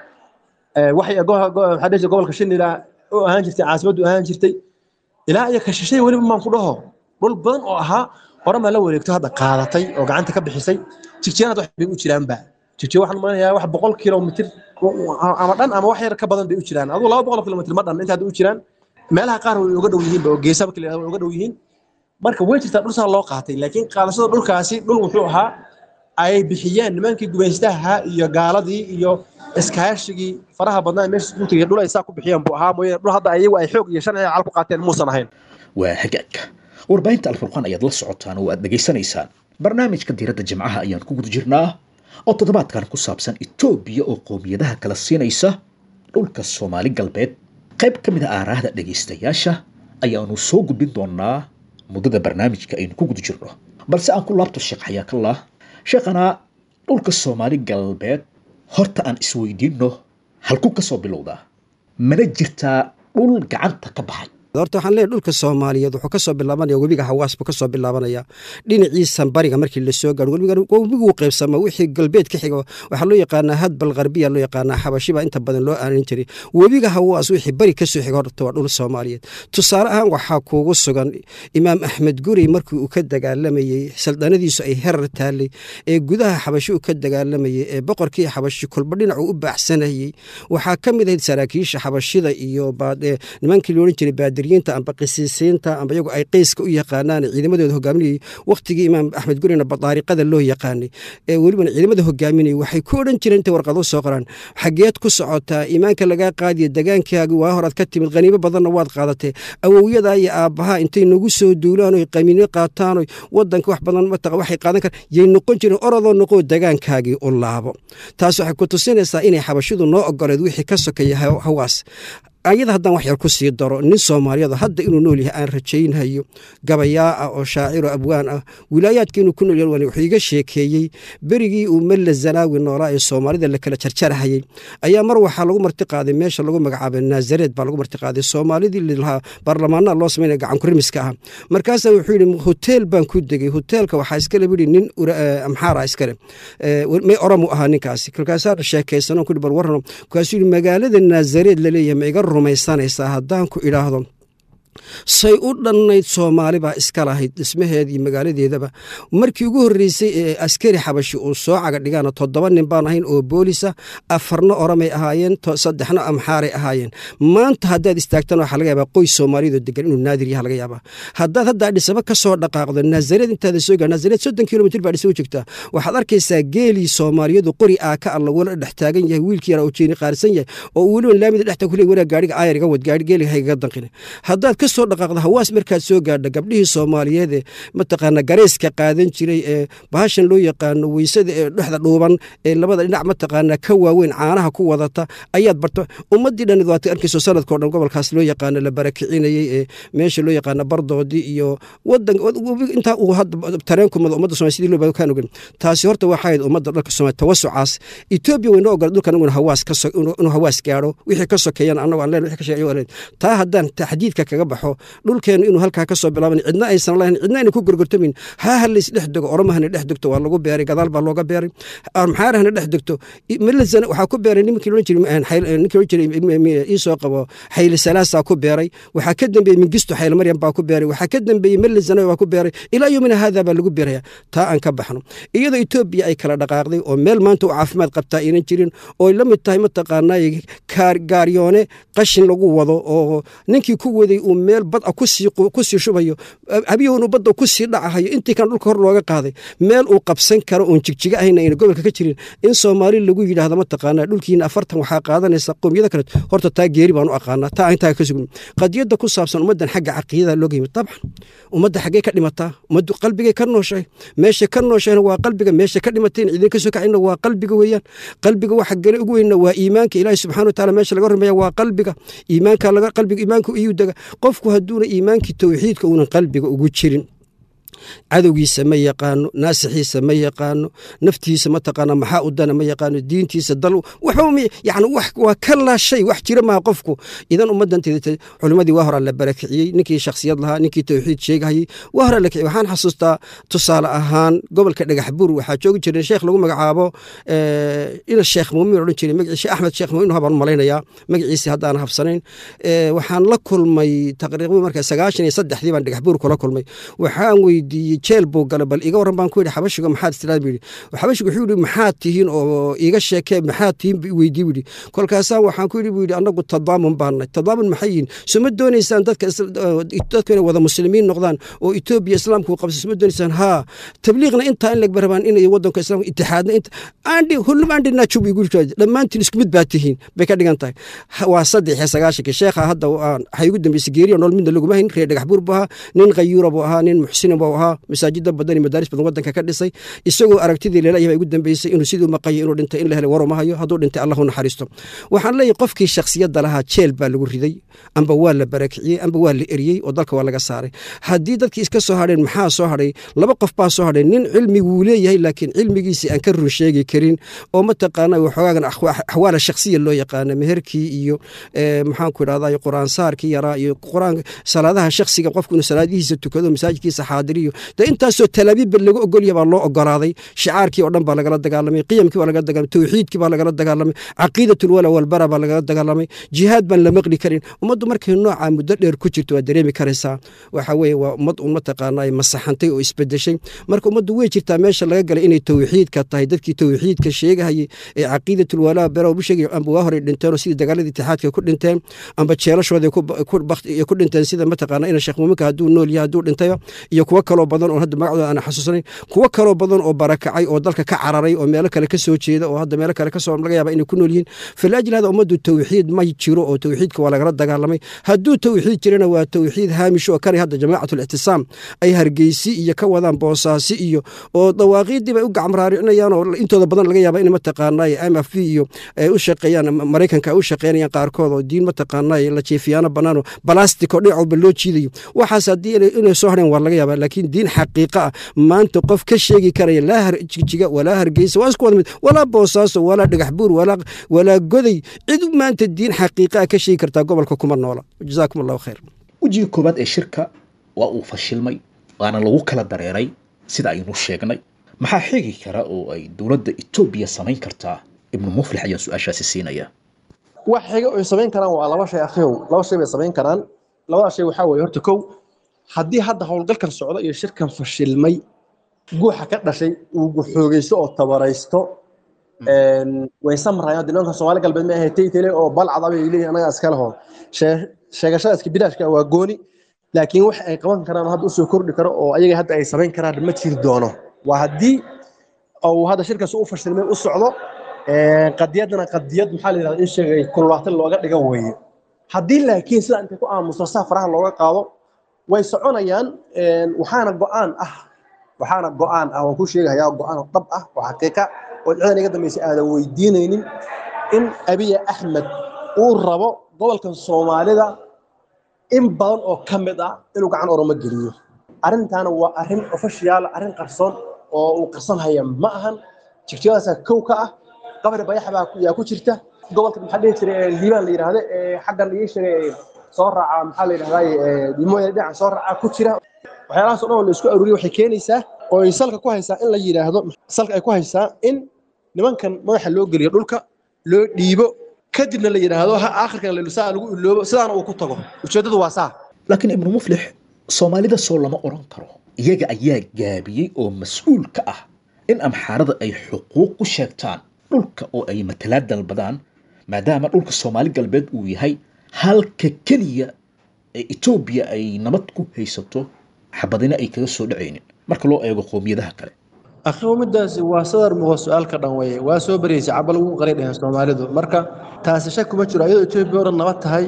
waxay waxaa dhihi gobolka shinila u ahaan jirtay caasimaddu ahaan jirtay ilaa iyo kashishay weliba maan ku dhaho dhul badan oo ahaa oroma la wareegto hadda qaadatay oo gacanta ka bixisay jigjiyaan hadda wax bay u jiraanba jigjiga waxaan maleynayaa wax boqol kilomitir ama dhan ama wax yar ka badan bay u jiraan aduu laba boqol kilomitir ma dhan inta hadda u jiraan meelaha qaar way uga dhow yihiinba oo geesa marka la yidhahdo way uga dhow yihiin marka way jirtaa dhul saa loo qaatay laakiin qaadashada dhulkaasi dhul wuxuu ahaa ay bixiyeen nimankii gumaystaha iyo gaaladii iyo iskaashigii faraha badnaa meesha isku tegay dhul ay saa ku bixiyeen buu ahaa mooyee dhul hadda ayagu ay xoog iyo sharciga cal ku qaateen muusan ahayn waa hagaag warbaahinta alfurqaan ayaad la socotaan oo aad dhegaysanaysaan barnaamijka diiradda jimcaha ayaan ku guda jirnaa oo toddobaadkan ku saabsan etoobiya oo qowmiyadaha kala siinaysa dhulka soomaali galbeed qayb ka mid a aaraahda dhegaystayaasha ayaanu soo gudbin doonaa muddada barnaamijka aynu ku guda jirno balse aan ku laabto sheekh xayaakallah sheekhanaa dhulka soomaali galbeed horta aan isweydiinno halku ka soo bilowdaa mana jirtaa dhul gacanta ka baxay horta waxaan leeyahy dhulka soomaaliyeed wuxuu ka soo bilaabanaya webiga hawaas buu ka soo bilaabanaya dhinaciisan bariga markii lasoo gaaro webiguu qaybsama wixii galbeed ka xigo waxaa loo yaqaanaa hadbal qarbiya loo yaqaanaa xabashiba inta badan loo aanin jiray webiga hawaas wixii bari kasoo xigo horta waa dhul soomaaliyeed tusaale ahaan waxaa kuugu sugan imaam axmed gurey markii uu ka dagaalamayey saldanadiisu ay herar taallay ee gudaha xabashi uu ka dagaalamayey ee boqorkii xabashi kulba dhinacuu u baaxsanayey waxaa ka mid ahayd saraakiisha xabashida iyo nimankii loodhan jiray baadir amba qisiisiinta amba iyagu ay qeyska u yaqaanaan ciidamadooda hogaaminayay wakhtigii imaam axmed gurina badaariqada loo yaqaanay ee welibana ciidamada hogaaminayay waxay ku odhan jireen intay warqado soo qoraan xageed ku socotaa iimaanka lagaa qaadiya degaankaagi waa horaad ka timid khaniimo badanna waad qaadatee awowyadaa iyo aabbahaa intay nagu soo duulaan oy qamiino qaataan oy wadanka wax badan mataqa waxay qaadan karaan yay noqon jireen orodoo noqoo degaankaagii u laabo taas waxay ku tusinaysaa inay xabashidu noo ogoleed wixii ka sokeeya hawaas ayada haddaan wax yar ku sii daro nin soomaaliyeed hadda inuu nool yahay aan rajaynhayo gabayaa ah oo shaaciro abwaan ah wilaayaadka inuu ku nool yahay wuxuu iga sheekeeyey berigii uu malla zanaawi noolaa ee soomaalida la kala jarjarhayay ayaa mar waxaa lagu marti qaaday meesha lagu magacaabay naasareed baa lagu marti qaaday soomaalidii lahaa baarlamaanaha loo samaynaya gacankurimiska ah markaasaa wuxuu yidhi hoteel baan ku degey hoteelka waxaa iskale bidhi nin amxaara iskale may oromu ahaa ninkaasi markaasaa sheekaysanoo kudhi bar warrano markaasuu yidhi magaalada naasareed laleeyahay ma iga rumaysanaysaa haddaan ku idhaahdo say u dhannayd soomaali baa iska lahayd dhismaheeda iyo magaaladeedaba markii ugu horreysay ee askari xabashi uu soo caga dhigaana toddoba nin baan ahayn oo boolisa afarna oromay ahaayeen saddexna amxaaray ahaayeen maanta haddaad istaagtan waxaa laga yaabaa qoys soomaaliyadoo degan inuu naadir yaha laga yaabaa haddaad haddaa dhisaba ka soo dhaqaaqdo naasareed intaada soo gaa naasareed soddon kilomitr baa dhisaba joogtaa waxaad arkaysaa geelii soomaaliyadu qori aa ka alla wala dhex taagan yahay wiilkii yara oo jeeni qaarsan yahay oo uu weliba laamida dhexta ku leey waraa gaadhiga aayar iga wad gaadhi geeliga haygaga danqine haddaad ka soo dhaqaaqda hawaas markaad soo gaadha gabdhihii soomaaliyeed ee mataqaana gareyska qaadan jiray ee bahashan loo yaqaano weysada ee dhexda dhuuban ee labada dhinac mataqaana ka waaweyn caanaha ku wadata ayaad barto ummadii dhan waad arkayso sanadkao dhan gobolkaas loo yaqaano la barakicinayey ee meesha loo yaqaano bardoodii iyo wadan intaa uu hadda tareenku mado ummadda somalia sidii loo baa kaan ogan taasi horta waxaa ahayd ummadda dhalka somalia tawasucaas etoobiya waynoo ogola dhulkan inuu hawaas ka inuu hawaas gaadho wixii ka sokeeyana annago aan leen wixii ka sheegayo aan leen taa haddaan taxdiidka kaga baxo dhulkeenu inuu halkaa ka soo bilaaban cidna aysan lahayn cidna ayna ku gorgortamin haa ha lays dhex dego oromahana dhex degto waa lagu beeray gadaal baa looga beeray maxaarahana dhex degto milazana waxaa ku beeray ninkii loodhan jiray ninkii loodhan jiray iisoo qabo xayli salaasaa ku beeray waxaa ka dambeeyey mingisto xayli maryam baa ku beeray waxaa ka dambeeyey milazana baa ku beeray ilaa yomina haadaa baa lagu beeraya taa aan ka baxno iyadoo etoobiya ay kala dhaqaaqday oo meel maanta u caafimaad qabtaa aynan jirin oo la mid tahay mataqaanaa gaaryoone qashin lagu wado oo ninkii ku waday uu meel bad a kusii kusii shubayo habiyuunu badda kusii dhacahayo intii kan dhulka hor looga qaaday meel uu qabsan karo oon jigjiga ahayna ayna gobolka ka jirin in soomaali lagu yidhaahdo mataqaanaa dhulkiina afartan waxaa qaadanaysa qowmiyada kale horta taa geeri baan u aqaanaa taa intaa ka sugn qadiyadda ku saabsan ummaddan xagga caqiidada looga yimid dabcan ummadda xaggee ka dhimataa ummaddu qalbigay ka nooshahay meesha ka nooshahayna waa qalbiga meesha ka dhimatayna cidin ka soo kacayna waa qalbiga weeyaan qalbiga waxa gale ugu weynna waa iimaanka ilaahi subxana wataala meesha laga rumeeya waa qalbiga iimaanka laga qalbiga iimaanka iyuu dega qofku hadduuna iimaankii towxiidka uunan qalbiga ugu jirin cadowgiisa ma yaqaano naasixiisa ma yaqaano naftiisa mataqaana maxaa u dana ma yaqaano diintiisa dal waxba yani waa ka laashay wax jira maha qofku idan ummaddan culimadii waa horaa la barakiciyey ninkii shakhsiyad lahaa ninkii towxiid sheegahayey waa horaa la kiciyey waxaan xasuustaa tusaale ahaan gobolka dhagax buur waxaa joogi jiray sheekh lagu magacaabo ina sheekh muumin odhan jiray magaciisa axmed sheekh muumin habaan u malaynayaa magaciisi haddaan habsanayn waxaan la kulmay taqriiban marka sagaashan iyo saddexdii baan dhagax buur kula kulmay waxaan weydiiyey jeel buu galay bal iga waran baan ku yidhi xabashiga maxaad istiraad buu yidhi xabashiga wuxuu yidhi maxaad tihiin oo iga sheekee maxaad tihiin buu weydii buu yidhi kolkaasaan waxaan ku yidhi buu yidhi annagu tadaamun baannay tadaamun maxay yihin suma doonaysaan dadka dadku inay wada muslimiin noqdaan oo etoobiya islaamku qabsa suma doonaysaan haa tabliiqna intaa in lagba rabaan inay wadanka islaamka itixaadna inta aandhi hullum aandhi naajub igu yidhi dhammaantiin isku mid baa tihiin bay ka dhigan tahay waa saddex iyo sagaashanka sheekha hadda waxay ugu dambeysay geeriya nool midna laguma hayn reer dhagax buur buu ahaa nin khayuura buu ahaa nin muxsina buu ahaa masaajida badan iyo madaaris badan wadanka ka dhisay isagoo aragtidii leelayaha ugu dambeysay inuu siduu maqayo inuu dhintay in la helay waruma hayo hadduu dhintay allahu naxariisto waxaan leeyahay qofkii shakhsiyadda lahaa jeel baa lagu riday amba waa la barakiciyey amba waa la eriyey oo dalka waa laga saaray haddii dadkii iska soo hadheen maxaa soo hadhay laba qof baa soo hadhay nin cilmiguu leeyahay laakiin cilmigiisii aan ka run sheegi karin oo mataqaana waxoogagan axwaala shakhsiya loo yaqaana meherkii iyo maxaanku idhahdaa qur-aansaarkii yaraa iyo qur-aan salaadaha shakhsiga qofku inuu salaadihiisa tukado masaajidkiisa xaadiriyo de intaasoo talaabiibba laga ogolya baa loo ogolaaday shicaarkii oo dhan baa lagala dagaalamay qiyamkii baa lagala dagaalamay towxiidkii baa lagala dagaalamay caqiidatulwala walbara baa lagala dagaalamay jihaad baan la maqli karin ummaddu markay noocaa muddo dheer ku jirto waa dareemi karaysaa waxa weeye waa ummad un mataqaanaa masaxantay oo isbedeshay marka ummaddu way jirtaa meesha laga galay inay towxiidka tahay dadkii towxiidka sheegahayay ee caqiidatulwalaa bera bu sheegay amba waa horey dhinteenoo sidii dagaaladii itixaadka ku dhinteen amba jeelashooda ku dhinteen sida mataqaana ina sheekh muuminka hadduu nool yahay hadduu dhintayba iyo kuwo kaloo badan oo hadda magacdooda aan xasuusanayn kuwo kaloo badan oo barakacay oo dalka ka cararay oo meelo kale ka soo jeeda oo hadda meelo kale kasoo laga yaaba inay ku nool yihiin falaajil hada ummaddu towxiid ma jiro oo towxiidka waa lagala dagaalamay hadduu towxiid jirana waa towxiid haamish oo kanay hadda jamaacatul ictisaam ay hargeysi iyo ka wadaan boosaasi iyo oo dawaaqiiddii bay u gacmraaricinayaan oo intooda badan laga yaaba in mataqaanay m f v iyo ay u shaqeeyaan maraykanka ay u shaqeynayaan qaarkood oo diin mataqaanay la jeefiyaano bannaan oo balastic oo dhinac walba loo jiidayo waxaas haddii inay soo hadheen waa laga yaaba laakiin diin xaqiiqa ah maanta qof ka sheegi karaya laa harjijiga walaa hargeysa waa isku wada mid walaa boosaaso walaa dhagax buur walaa goday cid maanta diin xaqiiqa ah ka sheegi kartaa gobolka kuma noola jazaakum allahu khayr wejiga koowaad ee shirka waa uu fashilmay waana lagu kala dareeray sida aynu sheegnay maxaa xigi kara oo ay dowladda etoobiya samayn kartaa ibnu muflix ayaan su-aashaasi siinaya wax xiga ay samayn karaan waa laba shay akhiyow laba shay bay samayn karaan labada shay waxaa weeye horta kow haddii hadda howlgalkan socdo iyo shirkan fashilmay guuxa ka dhashay uu xoogeysto oo tabaraysto way samrayaan nimanka soomaali galbeed ma ahay taytele oo balcad abay leeyihin anaga iskale hoo sheegashada iska bilaashka waa gooni laakiin wax ay qaban karaan hadda usoo kordhi karo oo ayaga hadda ay samayn karaan ma jiri doono waa haddii uu hadda shirkaas u fashilmay u socdo qadiyadana qadiyad maxaa la yidhahda in sheegay kululaatan looga dhiga weeye haddii laakiin sida intay ku aamusto saa faraha looga qaado way soconayaan waxaana go'aan ah waxaana go'aan ah waan ku sheegayaa go'aan dhab ah oo xaqiiqa oo ciidan iga dambeysay aadan weydiinaynin in abiya axmed uu rabo gobolkan soomaalida in badan oo ka mid ah inuu gacan oromo geliyo arrintaana waa arrin ofashiyaala arrin qarsoon oo uu qarsan haya ma ahan jigjigadaasa kow ka ah qabri bayax baa yaa ku jirta gobolka maxaa dhihi jiray liibaan la yidhaahdo xaggan ii sheegay soo raaca maxaa la yidhahdaa dimooya dhinacan soo raaca ku jira waxyaalahaas oo dhan oo la isku aruuriyo waxay keenaysaa oo ay salka ku haysaa in la yidhaahdo salka ay ku haysaa in nimankan madaxa loo geliyo dhulka loo dhiibo kadibna la yidhaahdo ha aakhirkan lelusaa lagu iloobo sidaana uu ku tago ujeeddadu waa saa laakiin ibnu muflix soomaalida soo lama odhan karo iyaga ayaa gaabiyey oo mas-uul ka ah in amxaarada ay xuquuq u sheegtaan dhulka oo ay matalaad dalbadaan maadaama dhulka soomaali galbeed uu yahay halka keliya ee etoobiya ay nabad ku haysato xabadina ay kaga soo dhacaynin marka loo eego qowmiyadaha kale akhiru midaasi waa sadar muqo su-aalka dhan weye waa soo bareysay cabal ugu qaray dheheen soomaalidu marka taasi shak kuma jiro iyadoo etoobiya o dhan nabad tahay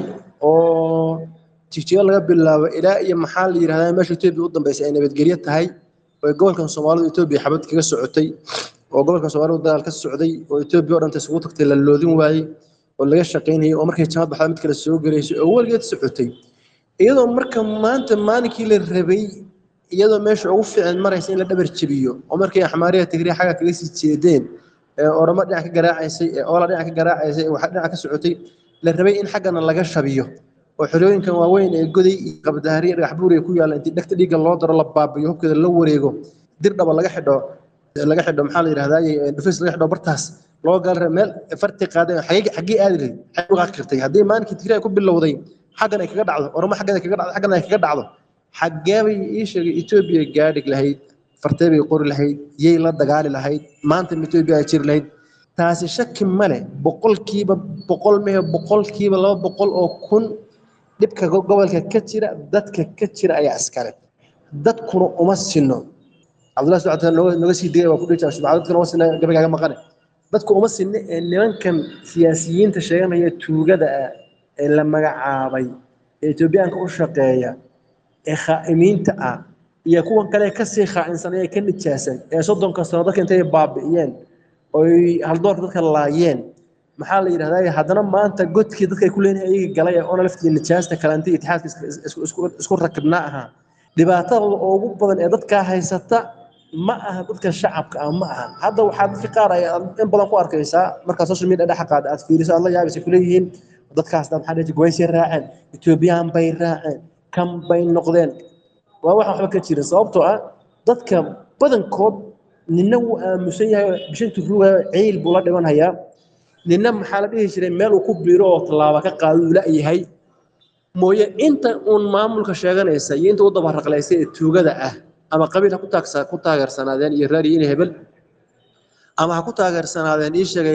oo jigjiga laga bilaabo ilaa iyo maxaa la yidhahdaa meesha etoobiya u dambeysay ay nabadgelyo tahay oo gobolkan soomaalidu etoobiya xabad kaga socotay oo gobolkan soomaalidu dagaal ka socday oo etoobiya o dhanta isugu tagtay la loodin waayey oo laga shaqaynayay oo markay jamad baxda mid kale soo gelaysay oo weligeed socotay iyadoo marka maanta maalinkii la rabay iyadoo meesha ugu fiican maraysa in la dhabar jebiyo oo markii axmaariya tigriya xagga kaga sii jeedeen ee oramo dhinac ka garaacaysay ee oola dhinac ka garaacaysay ee waxa dhinac ka socotay la rabay in xaggana laga shabiyo oo xorooyinkan waaweyn ee goday iyo qabdaariya dhagax buuriga ku yaalla intii dhegta dhiigga loo daro la baabiyo hubkeeda la wareego dir dhaba laga xidho laga xidho maxaa la yidhahdaa dhufis laga xidho bartaas loo gaal meel farti qaaday xagee xagee aadi lahayd xagee uga kartay haddii maalinkii tigriya ku bilowday xaggan ay kaga dhacdo oramo xaggan ay kaga dhacdo xaggan ay kaga dhacdo xaggee bay ii sheegay etoobiya gaadhig lahayd fartee bay qori lahayd yay la dagaali lahayd maanta ma etoobiya ay jiri lahayd taasi shaki male boqolkiiba boqol mehe boqolkiiba laba boqol oo kun dhibka gobolka ka jira dadka ka jira ayaa iskale dadkuna uma sino cabdullahi socota nooga sii digay waa ku dhihi jira dadkuna uma sina gabagaaga maqane dadku uma sinne ee nimankan siyaasiyiinta sheeganaya tuugada ah ee la magacaabay ee etoobiyaanka u shaqeeya ee khaa'imiinta ah iyo kuwan kale kasii khaa'insan ee ka nijaasan ee soddonka sano dadka intay baabi'iyeen oy haldoorka dadka laayeen maxaa la yidhahdaa haddana maanta godkii dadka ay ku leeyihin ayaga galay ee ona laftii nijaasta kalantay itixaadka isku rakibnaa ahaa dhibaatada ugu badan ee dadkaa haysata ma aha dadka shacabka ah ma aha hadda waxaa dadka qaar ay in badan ku arkaysaa markaa social media dhexa qaada aad fiiriso aad la yaabaysa kuleeyihiin dadkaas maxaa dhihi goysay raaceen etoobiyaan bay raaceen kan bay noqdeen waa waxaan waxba ka jirin sababtoo ah dadka badankood nina wuu aamusan yahay bishantu ruuga ceyl buu la dhimanhayaa nina maxaa la dhihi jiray meel uu ku biiro oo tallaaba ka qaado uu la-yahay mooye inta uun maamulka sheeganaysa iyo inta u dabaraqlaysa ee tuugada ah ama qabiil ha ku taageersanaadeen iyo raariyo in hebel ama ha ku taageersanaadeen ii sheegay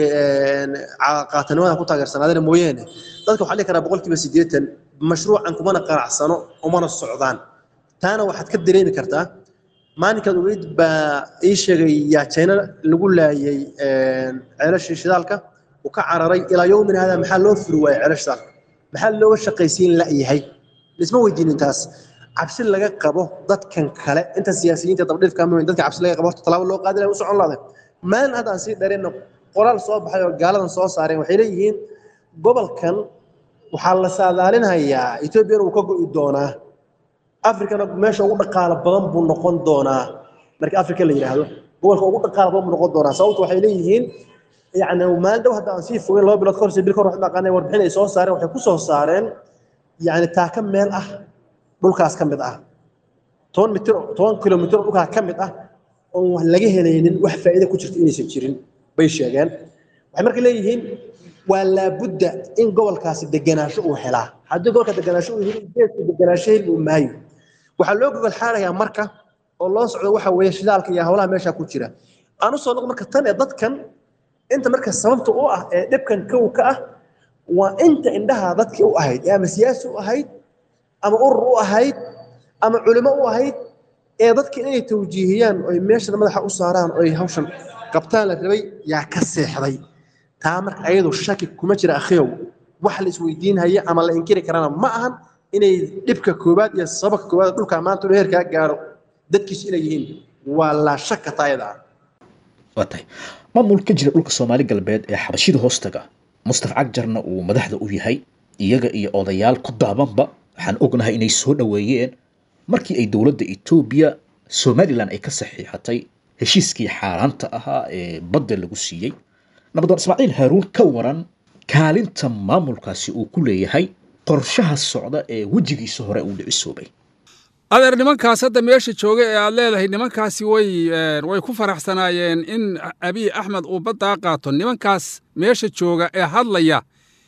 qaatanimada ha ku taageersanaadeen mooyaane dadka waxaa dhihi karaa boqolkiiba siddeetan mashruucan kumana qanacsano umana socdaan taana waxaad ka dareemi kartaa maalinkaad ogeyd baa ii sheegay yaa jayna lagu laayay ceelashii shidaalka uu ka cararay ilaa yowmin hada maxaa loo furi waayay ceelasha shidaalka maxaa looga shaqaysiin la'yahay isma weydiinin taas cabsi laga qabo dadkan kale inta siyaasiyiinta dabdhifka ama dadka cabsi laga qabo horta talaabo loo qaadi lahay u socon lahaday maalin hadda aan sii dheerayna qoraal soo baxay oo gaaladan soo saareen waxay leeyihiin gobolkan waxaa la saadaalinayaa etoobiyana uu ka go'i doonaa afrikana meesha ugu dhaqaalo badan buu noqon doonaa marka afrika la yidhaahdo gobolka ugu dhaqaalo badan buu noqon doonaa sababtu waxay leeyihiin yani maalin dhow hadda aan sii fogeyn laba bilood kahorse bil kahor wax dhaqaanay warbixin ay soo saareen waxay ku soo saareen yani taaka meel ah dhulkaas ka mid ah toban mitir toban kilomitir dhulkaa ka mid ah oon wax laga helaynin wax faa'iida ku jirta inaysan jirin bay sheegeen waxay marka leeyihiin waa laabudda in gobolkaasi degenaansho uu helaa haddii gobolka degenaansho uu heli geedku degenaansho heli uu maayo waxaa loo gogol xaarayaa marka oo loo socdo waxa weeye shidaalka iyo howlaha meesha ku jira aan u soo noqo marka tan ee dadkan inta marka sababta u ah ee dhibkan kow ka ah waa inta indhaha dadkii u ahayd ee ama siyaasi u ahayd ama urur u ahayd ama culimo u ahayd ee dadka inay tawjiihiyaan oy meeshana madaxa u saaraan oy hawshan qabtaan la rabay yaa ka seexday taa marka ayadu shaki kuma jira akhiyow wax la isweydiinhaya ama la inkiri karana ma ahan inay dhibka koowaad iyo sababka koowaad dhulka maanta uu heerkaa gaaro dadkiisu inay yihiin waa laa shaka taayada ah waa tahay maamul ka jira dhulka soomaali galbeed ee xabashida hoostaga mustaf cagjarna uu madaxda u yahay iyaga iyo odayaal ku daabanba waxaan ognahay inay soo dhoweeyeen markii ay dowladda etoobiya somalilan ay ka saxiixatay heshiiskii xaaraanta ahaa ee badda lagu siiyey nabadoon ismaaciil haaruun ka waran kaalinta maamulkaasi uu ku leeyahay qorshaha socda ee wejigiisa hore uu dhicisoobay adeer nimankaas hadda meesha jooga ee aad leedahay nimankaasi way way ku faraxsanaayeen in abiy axmed uu baddaa qaato nimankaas meesha jooga ee hadlaya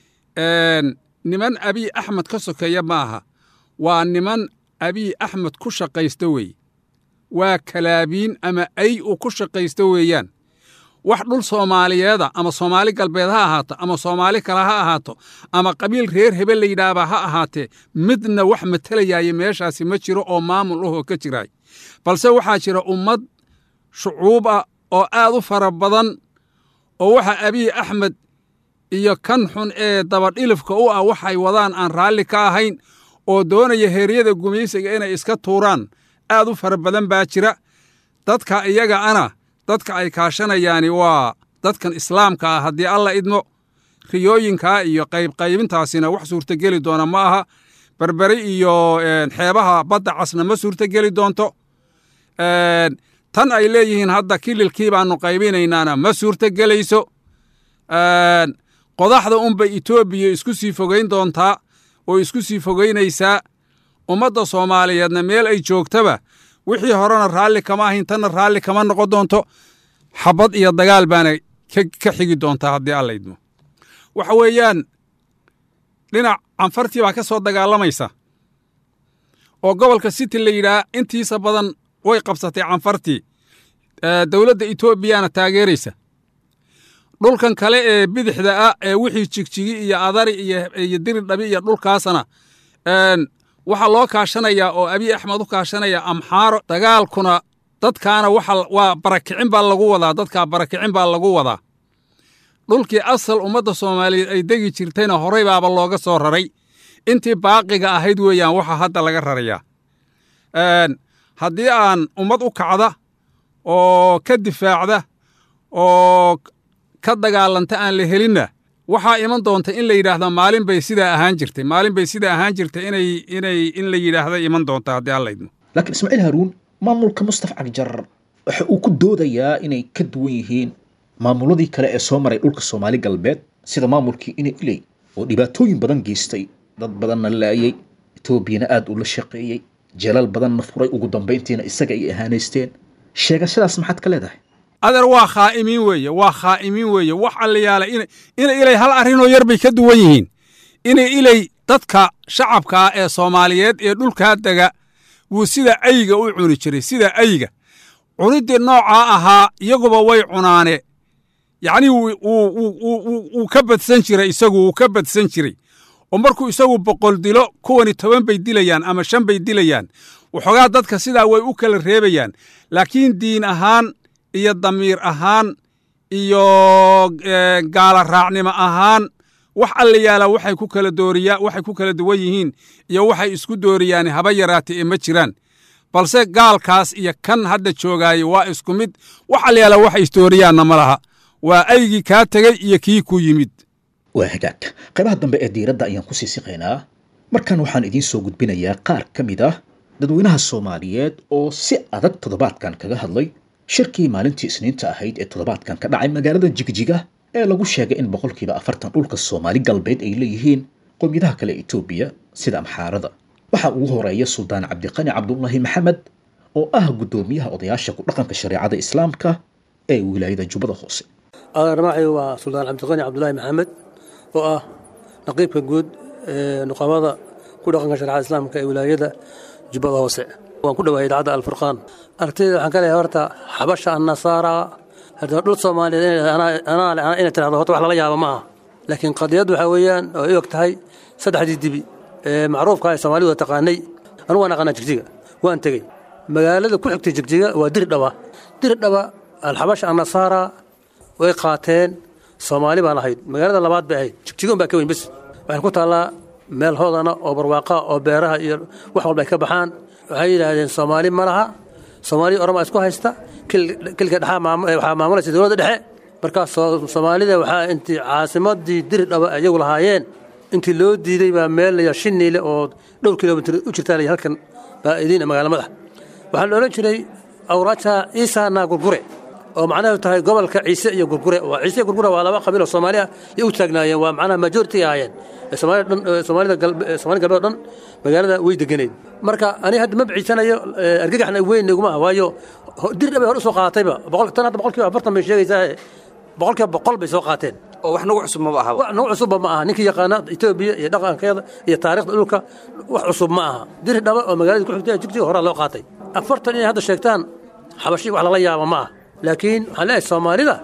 niman abiy axmed ka sokeeya ma aha waa niman abiy axmed ku shaqaysta wey waa kalaabiin ama ay uu ku shaqaysto weeyaan wax dhul soomaaliyeeda ama soomaali galbeed ha ahaato ama soomaali kale ha ahaato ama qabiil reer hebel la yidhaahbaa ha ahaatee midna wax matelayaaya meeshaasi ma jiro oo maamul ahoo ka jiraay balse waxaa jira ummad shucuub ah oo aad u fara badan oo waxa abiy axmed iyo kan xun ee dabadhilifka u ah waxay wadaan aan raalli ka ahayn oo doonaya heeryada gumaysiga inay iska tuuraan aad u fara badan baa jira dadka iyaga ana dadka ay kaashanayaani waa dadkan islaamka ah haddii alla idmo riyooyinkaa iyo qaybqaybintaasina wax suurtogeli doona ma aha berberi iyo xeebaha badda casna ma suurtogeli doonto tan ay leeyihiin hadda kililkii baannu qaybinaynaana ma suurtogelayso qodaxda unbay etoobiya isku sii fogayn doontaa oo isku sii fogaynaysaa ummadda soomaaliyeedna meel ay joogtaba wixii horena raalli kama ahayn tanna raalli kama noqon doonto xabad iyo dagaal baana ka xigi doontaa haddii alla idmo waxa weeyaan dhinac canfartii baa ka soo dagaalamaysa oo gobolka city la yidhaah intiisa badan way qabsatay canfartii dowladda etoobiyana taageeraysa dhulkan kale ee bidixda ah ee wixii jigjigi iyo adari iyo diridhabi iyo dhulkaasna waxaa loo kaashanayaa oo abiy axmed u kaashanaya amxaaro dagaalkuna dadkaana waa barakicin baa lagu wadaa dadkaa barakicin baa lagu wadaa dhulkii asal ummadda soomaaliyeed ay degi jirtayna horey baaba looga soo raray intii baaqiga ahayd weeyaan waxa hadda laga rarayaa haddii aan ummad u kacda oo ka difaacda oo ka dagaalanta aan la helinna waxaa iman doonta in la yidhaahda maalin bay sidaa ahaan jirtay maalin bay sidaa ahaan jirtay inay inay in la yidhaahda iman doonta haddii alla idmo laakiin ismaaciil haruun maamulka mustafa cagjar waxa uu ku doodayaa inay ka duwan yihiin maamuladii kale ee soo maray dhulka soomaali galbeed sida maamulkii ina iley oo dhibaatooyin badan geystay dad badanna laayay etoobiyana aad ula shaqeeyey jeelal badanna furay ugu dambayntiina isaga ay ahaanaysteen sheegashadaas maxaad ka leedahay adeer waa khaa'imiin weeye waa khaa'imiin weeye wax allayaala ina ilay hal arrinoo yar bay ka duwan yihiin ina ilay dadka shacabkaa ee soomaaliyeed ee dhulkaa dega wuu sida ayga u cuni jiray sida ayga cuniddii noocaa ahaa iyaguba way cunaane yacnii wuu ka badsan jiray isagu wuu ka badsan jiray oo markuu isagu boqol dilo kuwani toban bay dilayaan ama shan bay dilayaan waxoogaa dadka sidaa way u kala reebayaan laakiin diin ahaan iyo damiir ahaan iyo gaala raacnimo ahaan wax alla yaala waxay ku kala dooriyaa waxay ku kala duwan yihiin iyo waxay isku dooriyaan haba yaraatay ee ma jiraan balse gaalkaas iyo kan hadda joogaaye waa isku mid wax alla yaala waxay isdooriyaanna ma laha waa aygii kaa tegey iyo kii ku yimid waa hagaag qaybaha dambe ee diiradda ayaan ku sii siqaynaa markan waxaan idiin soo gudbinayaa qaar ka mid ah dadweynaha soomaaliyeed oo si adag toddobaadkan kaga hadlay shirkii maalintii isniinta ahayd ee toddobaadkan ka dhacay magaalada jigjiga ee lagu sheegay in boqolkiiba afartan dhulka soomaali galbeed ay leeyihiin qowmiyadaha kale etoobiya sida amxaarada waxaa ugu horeeya suldaan cabdiqani cabdulaahi maxamed oo ah guddoomiyaha odayaasha ku dhaqanka shareecada islaamka ee wilaayada jubbada hoose adeermacay waa suldaan cabdiqani cabdulaahi maxamed oo ah naqiibka guud ee nuqamada ku dhaqanka shareecada islaamka ee wilaayada jubbada hoose waan ku dhawahay idaacadda alfurqaan aragtida waxaan ka leeyahay horta xabasha annasaara haddana dhul soomaaliyeed anaa inay tirahdo horta wax lala yaaba ma aha laakiin qadiyad waxaa weeyaan oo ay og tahay saddexdii dibi ee macruufka ee soomaalidu taqaanay anugu waan aqaanaa jigjiga waan tegey magaalada ku xigtay jigjiga waa diridhaba diridhaba alxabasha annasaara way qaateen soomaali baan ahayd magaalada labaad bay ahayd jigjigoon baa ka weyn bes waxay ku taallaa meel hoodana oo barwaaqa oo beeraha iyo wax walba ay ka baxaan waxay yidhaahdeen soomaali ma laha soomaaliya orama isku haysta kilka dhexaa waxaa maamulaysa dowladda dhexe markaas soomaalida waxaa intii caasimadii diridhaba iyagu lahaayeen intii loo diiday baa meel laya shiniile oo dhowr kilomitr u jirtaa laya halkan baa idiin magaala madax waxaa la odhan jiray awraaja ciisa naa gurgure oo macnaheedu tahay gobolka ciise iyo gurgure waa ciise iyo gurgure waa laba qabiil oo soomaali ah iyo u taagnaayeen waa macnaha majority ahaayeen soomaalida galbeed oo dhan magaalada way deganeed marka aniga hadda ma biciisanayo argagaxna weyn iguma ah waayo dirdha bay hor usoo qaadatayba tan hadda boqolkiiba afartan bay sheegaysaa boqolkiiba boqol bay soo qaateen oo wax nagu cusub maba aha wax nagu cusubba ma aha ninkii yaqaana etoobiya iyo dhaqankeeda iyo taariikhda dhulka wax cusub ma aha diri dhaba oo magaalada ku xigtay jigjiga horaa loo qaatay afartan inay hadda sheegtaan xabashi wax lala yaaba ma ah laakiin waxaan leeyahay soomaalida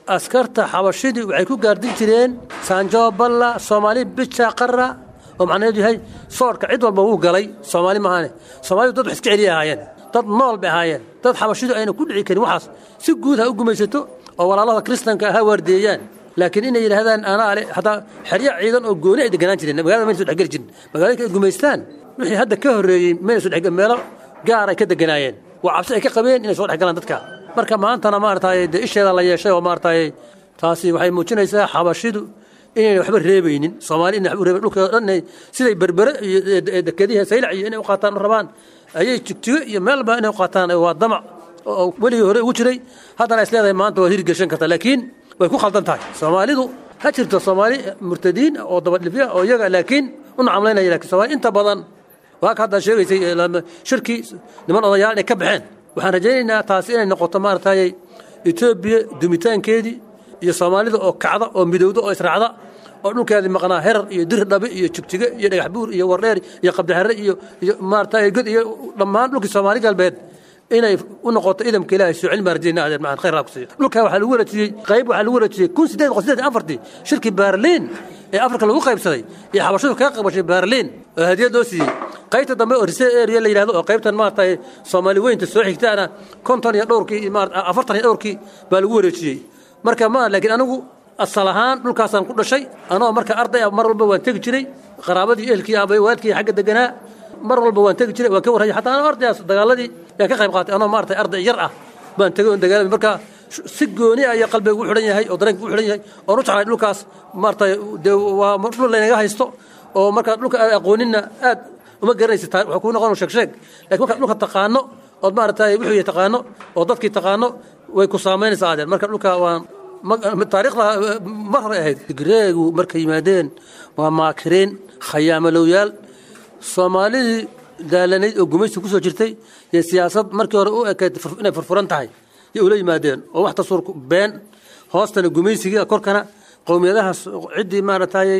askarta xabashidii waxay ku gaardin jireen saanjoo balla soomaali bija qara oo macnaheedu yahay soodhka cid walba wuu galay soomaali maahaane soomaalidu dad wax iska celiya ahaayeen dad nool bay ahaayeen dad xabashidu ayna ku dhici karin waxaas si guud ha u gumaysato oo walaalada kristanka ha waardeeyaan laakiin inay yidhaahdaan anaa ale hataa xeryo ciidan oo gooni ay deganaan jireen magaalada mayna so dhexgeli jirin magaalooyinka ay gumaystaan wixii hadda ka horreeyey mayna so dhexgel meelo gaar ay ka deganaayeen waa cabsi ay ka qabeen inay soo dhexgalaan dadka marka maantana maaragtay dee isheeda la yeeshay oo maaragtay taasi waxay muujinaysaa xabashidu inayna waxba reebaynin soomaali inay waxba reebayn dhulka dhan inay siday berbere iyo dekadiha saylac iyo inay u qaataan u rabaan ayay jigjigo iyo meelba inay u qaataan waa damac oo weligii hore ugu jiray haddana is leedahay maanta waa hirgeshan karta laakiin way ku khaldan tahay soomaalidu ha jirto soomaali murtadiin oo dabadhifya oo iyaga laakiin u nacamlaynaya laakiin soomaali inta badan waa ka hadda sheegaysay shirkii niman odayaal inay ka baxeen waxaan rajaynaynaa taasi inay noqoto maaragtay etoobiya dumitaankeedii iyo soomaalida oo kacda oo midowda oo israacda oo dhulkeedii maqnaa herar iyo dir dhabe iyo jigjigo iyo dhagax buur iyo wardheer iyo qabdixare iyo iyo maaragtay god iyo dhammaan dhulkii soomaali galbeed inay u noqoto idamka ilaahay soo celin baan rajaynaa adeer macaan khayr ku siiyo dhulkaa waxaa lagu wareejiyey qayb waxaa lagu wareejiyey kun sideed boqol sideed afartii shirkii baarliin ee afrika lagu qaybsaday iyo xabashadu kaga qaybgashay baarliin oo hadiyad loo siiyey qaybta dambe oo rise area la yidhahdo oo qaybtan maaragtay soomaali weynta soo xigtaana konton iyo dhowrkii afartan iyo dhowrkii baa lagu wareejiyey marka ma laakiin anigu asal ahaan dhulkaasaan ku dhashay anoo marka arday ah mar walba waan tegi jiray qaraabadii ehelkii aabay waalkii xagga deganaa mar walba waan tegi jiray waan ka warrayay xataa anoo ardayaas dagaaladii yaan ka qayb qaatay anoo maaragtay arday yar ah baan tegay oon dagaalamay marka si gooni ah ayaa qalbiga ugu xidhan yahay oo dareenka ugu xidhan yahay oon u jeclay dhulkaas maaragtay dee waa dhul laynaga haysto oo marka dhulka aad aqooninna aad uma garanaysa taa waxaa kuu noqon sheeg sheeg laakiin markaad dhulka taqaano ood maaragtay wuxuu yahay taqaano oo dadkii taqaano way ku saamaynaysaa adeer marka dhulka waan taariikhda mar hore ahayd greegu markay yimaadeen waa maakiriin khayaamalowyaal soomaalidii daalanayd oo gumaysi ku soo jirtay iyo siyaasad markii hore u ekayd inay furfuran tahay yay ula yimaadeen oo wax tasuur been hoostana gumaysiga korkana qowmiyadaha ciddii maaragtayay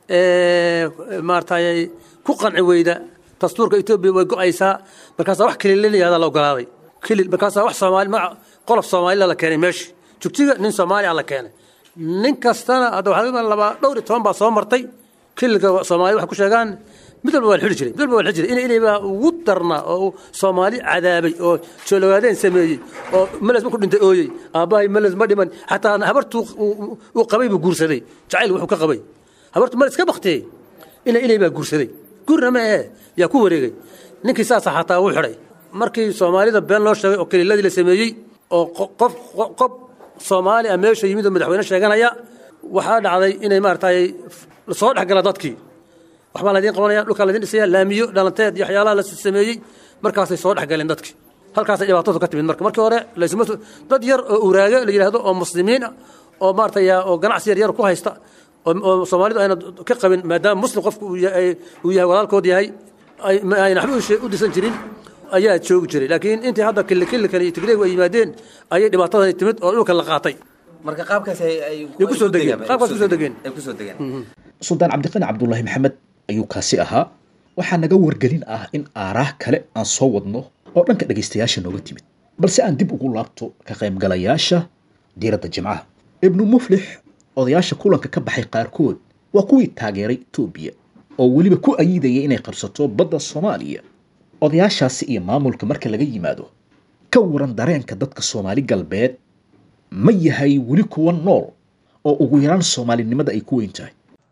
maaragtayay ku qanci weyda dastuurka etoobiya way go'aysaa markaasaa wax kililinayaada la ogolaaday kilil markaasaa wax soomaali magac qolof soomaalila la keenay meesha jugjiga nin soomaali ah la keenay nin kastana hadda waxaa labaa dhowr iyo toban baa soo martay kililka soomaali waxay ku sheegaan mid walba waa la xidhi jiray mid walba waa la xidhi jiray in inay baa ugu darna oo soomaali cadaabay oo joologaadeen sameeyey oo meles markuu dhintay ooyey aabbahay meles ma dhiman xataa habartuu uu qabay buu guursaday jacayl wuxuu ka qabay habartu meles ka baktiyey ina inay baa guursaday gurna ma ahe yaa ku wareegay ninkii saasa xataa wuu xidhay markii soomaalida been loo sheegay oo kaliiladii la sameeyey oo qof qof soomaali ah meesha yimid oo madaxweyne sheeganaya waxaa dhacday inay maaragtay soo dhex gala dadkii waxbaa laydin qabanaya dhulkaa laydin dhisaya laamiyo dhalanteed iyo waxyaalaha la sameeyey markaasay soo dhex galeen dadkii halkaasay dhibaatadu ka timid marka markii hore laysuma dad yar oo uraaga la yidhaahdo oo muslimiin ah oo maaragtay oo ganacsi yar yar ku haysta oo soomaalidu ayna ka qabin maadaama muslim qofku uu yahay walaalkood yahay ayna waxba u dhisan jirin ayaa joogi jiray laakiin intii hadda killikillikan iyo tigreegu ay yimaadeen ayay dhibaatadani timid oo dhulka la qaatay marka qaabkaas ay kusoo degeen qaabkaas kusoo degeen ay kusoo degeen suldaan cabdiqani cabdulaahi maxamed ayuu kaasi ahaa waxaa naga wargelin ah in aaraah kale aan soo wadno oo dhanka dhegaystayaasha nooga timid balse aan dib ugu laabto ka qaybgalayaasha diiradda jimcaha ibnu muflix odayaasha kulanka ka baxay qaarkood waa kuwii taageeray etoobiya oo weliba ku ayidaya inay qabsato badda soomaaliya odayaashaasi iyo maamulka marka laga yimaado ka waran dareenka dadka soomaali galbeed ma yahay weli kuwa nool oo ugu yaraan soomaalinimada ay ku weyn tahay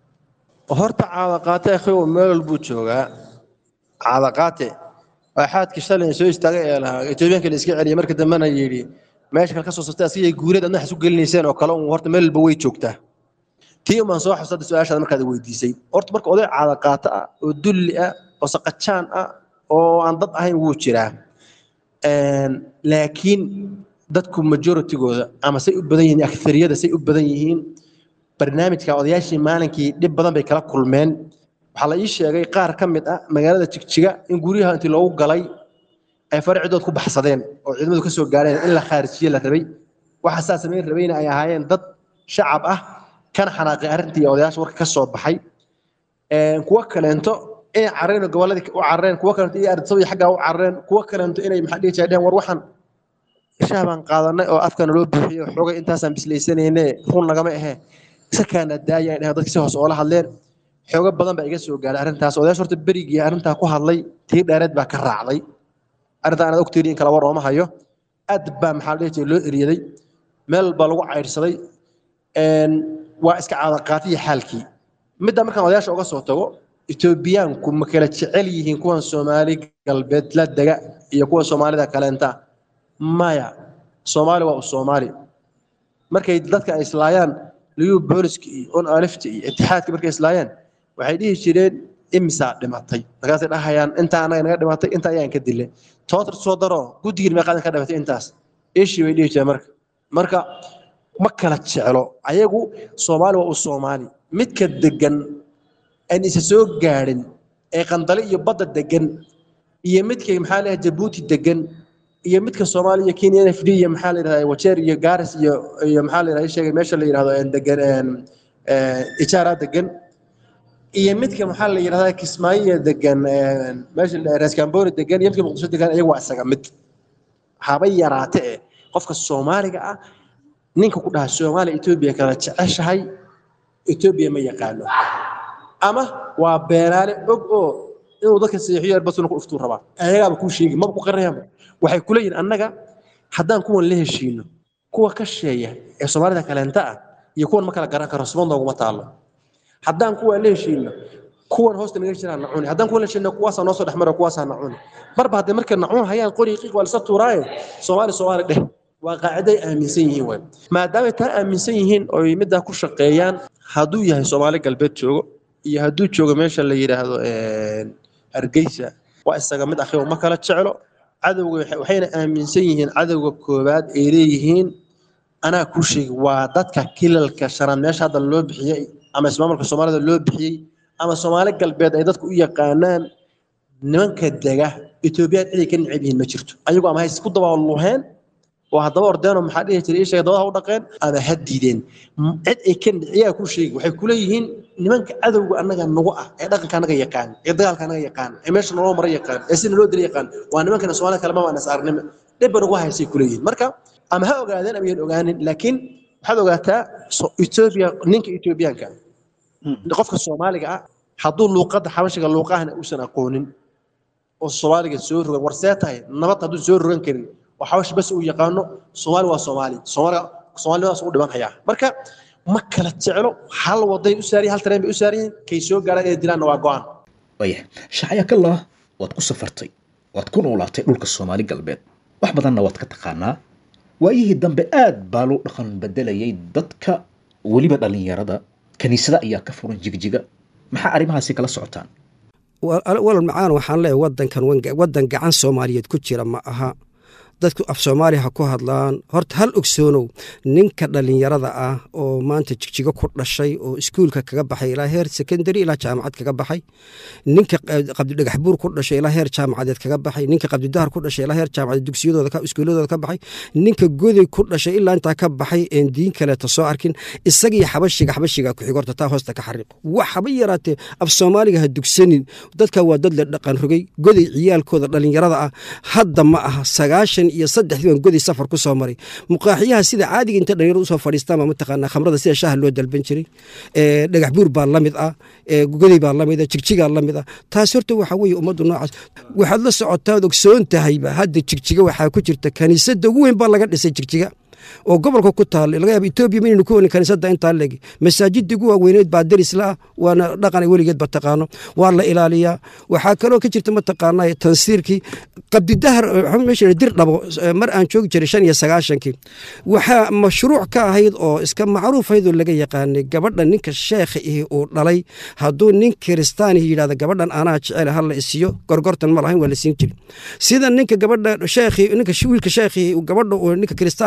horta caadaqaate akhiw meel walbuu joogaa caadaqaate waa xaadkii shalay soo istaagay ee lahaa etoobiyaanka la iska celiyay marka dambena yidhi meesha kale ka soo sastay asigay guureed adna xasu gelinayseen oo kale un horta meel walba way joogtaa tii umaan soo xusada su-aashaada markaad weydiisay horta marka oday caadaqaate ah oo dulli ah oo saqajaan ah oo aan dad ahayn wuu jiraa laakiin dadku majoritygooda ama say u badan yihiin akhariyada say u badan yihiin barnaamijka odayaashii maalinkii dhib badan bay kala kulmeen waxaa la ii sheegay qaar ka mid ah magaalada jigjiga in guryaha intii loogu galay ay farcidood ku baxsadeen oo ciidamadu ka soo gaareen in la khaarijiye la rabay waxa saa samayn rabayna ay ahaayeen dad shacab ah kana xanaaqay arrintii odayaasha warka ka soo baxay kuwo kaleento inay carreen gobolladii u carreen kuwo kaleento inay ardsawi xaggaa u carreen kuwo kaleento inay maxaa dhihi jireen war waxaan shaah baan qaadanay oo afkana loo buuxiyo xoogay intaasaan bislaysanayne run nagama ahe isakaana daaya dheh dadka si hoos oola hadleen xoogo badan baa iga soo gaaray arrintaas odayash horta berigii arrintaa ku hadlay tii dheereed baa ka raacday arrintaa anaad ogteeni in kala war ooma hayo aad baa maxaa la dhihi jiray loo eriyaday meel baa lagu caydhsaday waa iska caadaqaatiya xaalkii midda markaan odayaasha uga soo tago etoobiyaanku ma kala jecel yihiin kuwan soomaali galbeed la dega iyo kuwa soomaalida kaleenta maya soomaali waa u soomaali markay dadka ay islaayaan liyu booliska iyo on alifta iyo itixaadka markay islaayaan waxay dhihi jireen imisaa dhimatay markaasay dhahayaan intaa anaga naga dhimatay inta ayaan ka dilay toontar soo daro guddigiin meeqaadan ka dhimatay intaas ishii bay dhihi jireen marka marka ma kala jeclo ayagu soomaali waa u soomaali midka degan aan isa soo gaadhin ee qandale iyo badda degan iyo midka maxaa leeyahay jabuuti degan iyo midka soomaaliya iyo kenya n f d iyo maxaa la yidhahdaa wajeer iyo gaaris iyo iyo maxaa la yidhahdaa sheegay meesha la yidhahdo degan ijaara degan iyo midka maxaa la yidhahdaa kismaayiya degan meesha reeskamboni degan iyo midka muqdisho degan iyagu waa isaga mid haba yaraate eh qofka soomaaliga ah ninka ku dhaha soomaaliya etoobiya kala jeceshahay etoobiya ma yaqaano ama waa beenaale og oo inuu dadka seexiyo erbasuna ku dhuftuu rabaa ayagaaba kuu sheegi maba ku qarinayaanba waxay ku leeyihin annaga haddaan kuwan la heshiino kuwa ka sheeya ee soomaalida kaleenta ah iyo kuwan ma kala garan karo sibad nooguma taalo haddaan kuwan la heshiino kuwan hoosta naga jiraan nacuni haddaan kuwan la heshiino kuwaasaa noo soo dhex mara kuwaasaa nacuni marba haddii markay nacuun hayaan qori qiiq waa lisa tuuraaye soomaali soomaali dheh waa qaaciday aaminsan yihiin waay maadaamay taa aaminsan yihiin oy middaa ku shaqeeyaan hadduu yahay soomaali galbeed joogo iyo hadduu joogo meesha la yidhaahdo hargeysa waa isaga mid akhiyo ma kala jeclo cadowga waxayna aaminsan yihiin cadowga koowaad ay leeyihiin anaa kuu sheegi waa dadka kilalka shanaad meesha hadda loo bixiyey ama ismaamulka soomaalida loo bixiyey ama soomaali galbeed ay dadku u yaqaanaan nimanka dega etoobiyaan ciday ka necab yihiin ma jirto ayagu ama hays ku dabaaluheen oo haddaba ordeenoo maxaa dhihi jiray ishaga dabada u dhaqeen ama ha diideen cid ay ka niciyaa ku sheegi waxay ku leeyihiin nimanka cadowga annaga nagu ah ee dhaqanka annaga yaqaan ee dagaalka annaga yaqaan ee meesha naloo mara yaqaan ee sina loo dila yaqaan waa nimankana soomaalida kalema waa nasaarnimo dhibba nagu haysay ku leeyihiin marka ama ha ogaadeen ama yan ogaanin laakiin waxaad ogaataa etoobiya ninka etoobiyaanka qofka soomaaliga ah hadduu luuqadda xabashiga luuqahana uusan aqoonin oo soomaaliga soo rogan war see tahay nabad hadduu soo rogan karin oo xabashi bas uu yaqaano soomaali waa soomaali soomaaliga soomaalinimadas u dhiman hayaa marka ma kala jeclo hal waday u saariyin hal tareen bay u saariyin kay soo gaaraan inay dilaanna waa go-aan waayahay shacayakallah waad ku safartay waad ku noolaatay dhulka soomaali galbeed wax badanna waad ka taqaanaa waayihii dambe aad baa loo dhaqan bedelayay dadka weliba dhallinyarada kiniisada ayaa ka furan jigjiga maxaa arrimahaasi kala socotaan walal macaan waxaan leeyahay wadankan wadan gacan soomaaliyeed ku jira ma aha dadku af soomaaliya ha ku hadlaan horta hal ogsoonow ninka dhallinyarada ah oo maanta jigjigo ku dhashay oo iskuulka kaga baxay ilaa heer sekondary ilaa jaamacad kaga baxay ninka qabdidhagax buur ku dhashay ilaa heer jaamacadeed kaga baxay ninka qabdidahar ku dhashay ilaa heer jaamacadeed dugsiyadooda iskuuladooda ka baxay ninka goday ku dhashay ilaa intaa ka baxay een diin kaleeta soo arkin isagii xabashiga xabashiga ku xigorta taa hoosta ka xariiq wax haba yaraatee af soomaaliga ha dugsanin dadka waa dad la dhaqan rogay goday ciyaalkooda dhallinyarada ah hadda ma aha sagaashan iyo saddexdii baan goday safar ku soo maray muqaaxiyaha sida caadiga inta dhalinyarada usoo fadhiistaan baa mataqaanaa khamrada sida shaaha loo dalban jiray dhagax buur baa la mid ah goday baa la mid ah jigjigaa la mid ah taas horta waxaa weeye ummaddu noocaas waxaad la socotaad ogsoon tahayba hadda jigjiga waxaa ku jirta kaniisadda ugu weyn baa laga dhisay jigjiga oo gobolka ku taalla laga yaaba etoobiya maynu ku welin kaniisadda intaa legi masaajidda ugu waaweyneed baa derisla ah waana dhaqan weligeed ba taqaano waa la ilaaliyaa waxaa kaloo ka jirta mataqaanaa tansiirkii qabdidahar meesha dir dhabo mar aan joogi jiray shan iyo sagaashankii waxaa mashruuc ka ahayd oo iska macruuf ahayd oo laga yaqaanay gabadha ninka sheekha ihi uu dhalay hadduu nin kiristaanihi yidhahda gabadhan anaa jecel ha la isiyo gorgortan ma lahayn waa la siin jiri sida ninka gabadha sheekhi ninka wiilka sheekhi gabadha ninka kiristaankii dhalay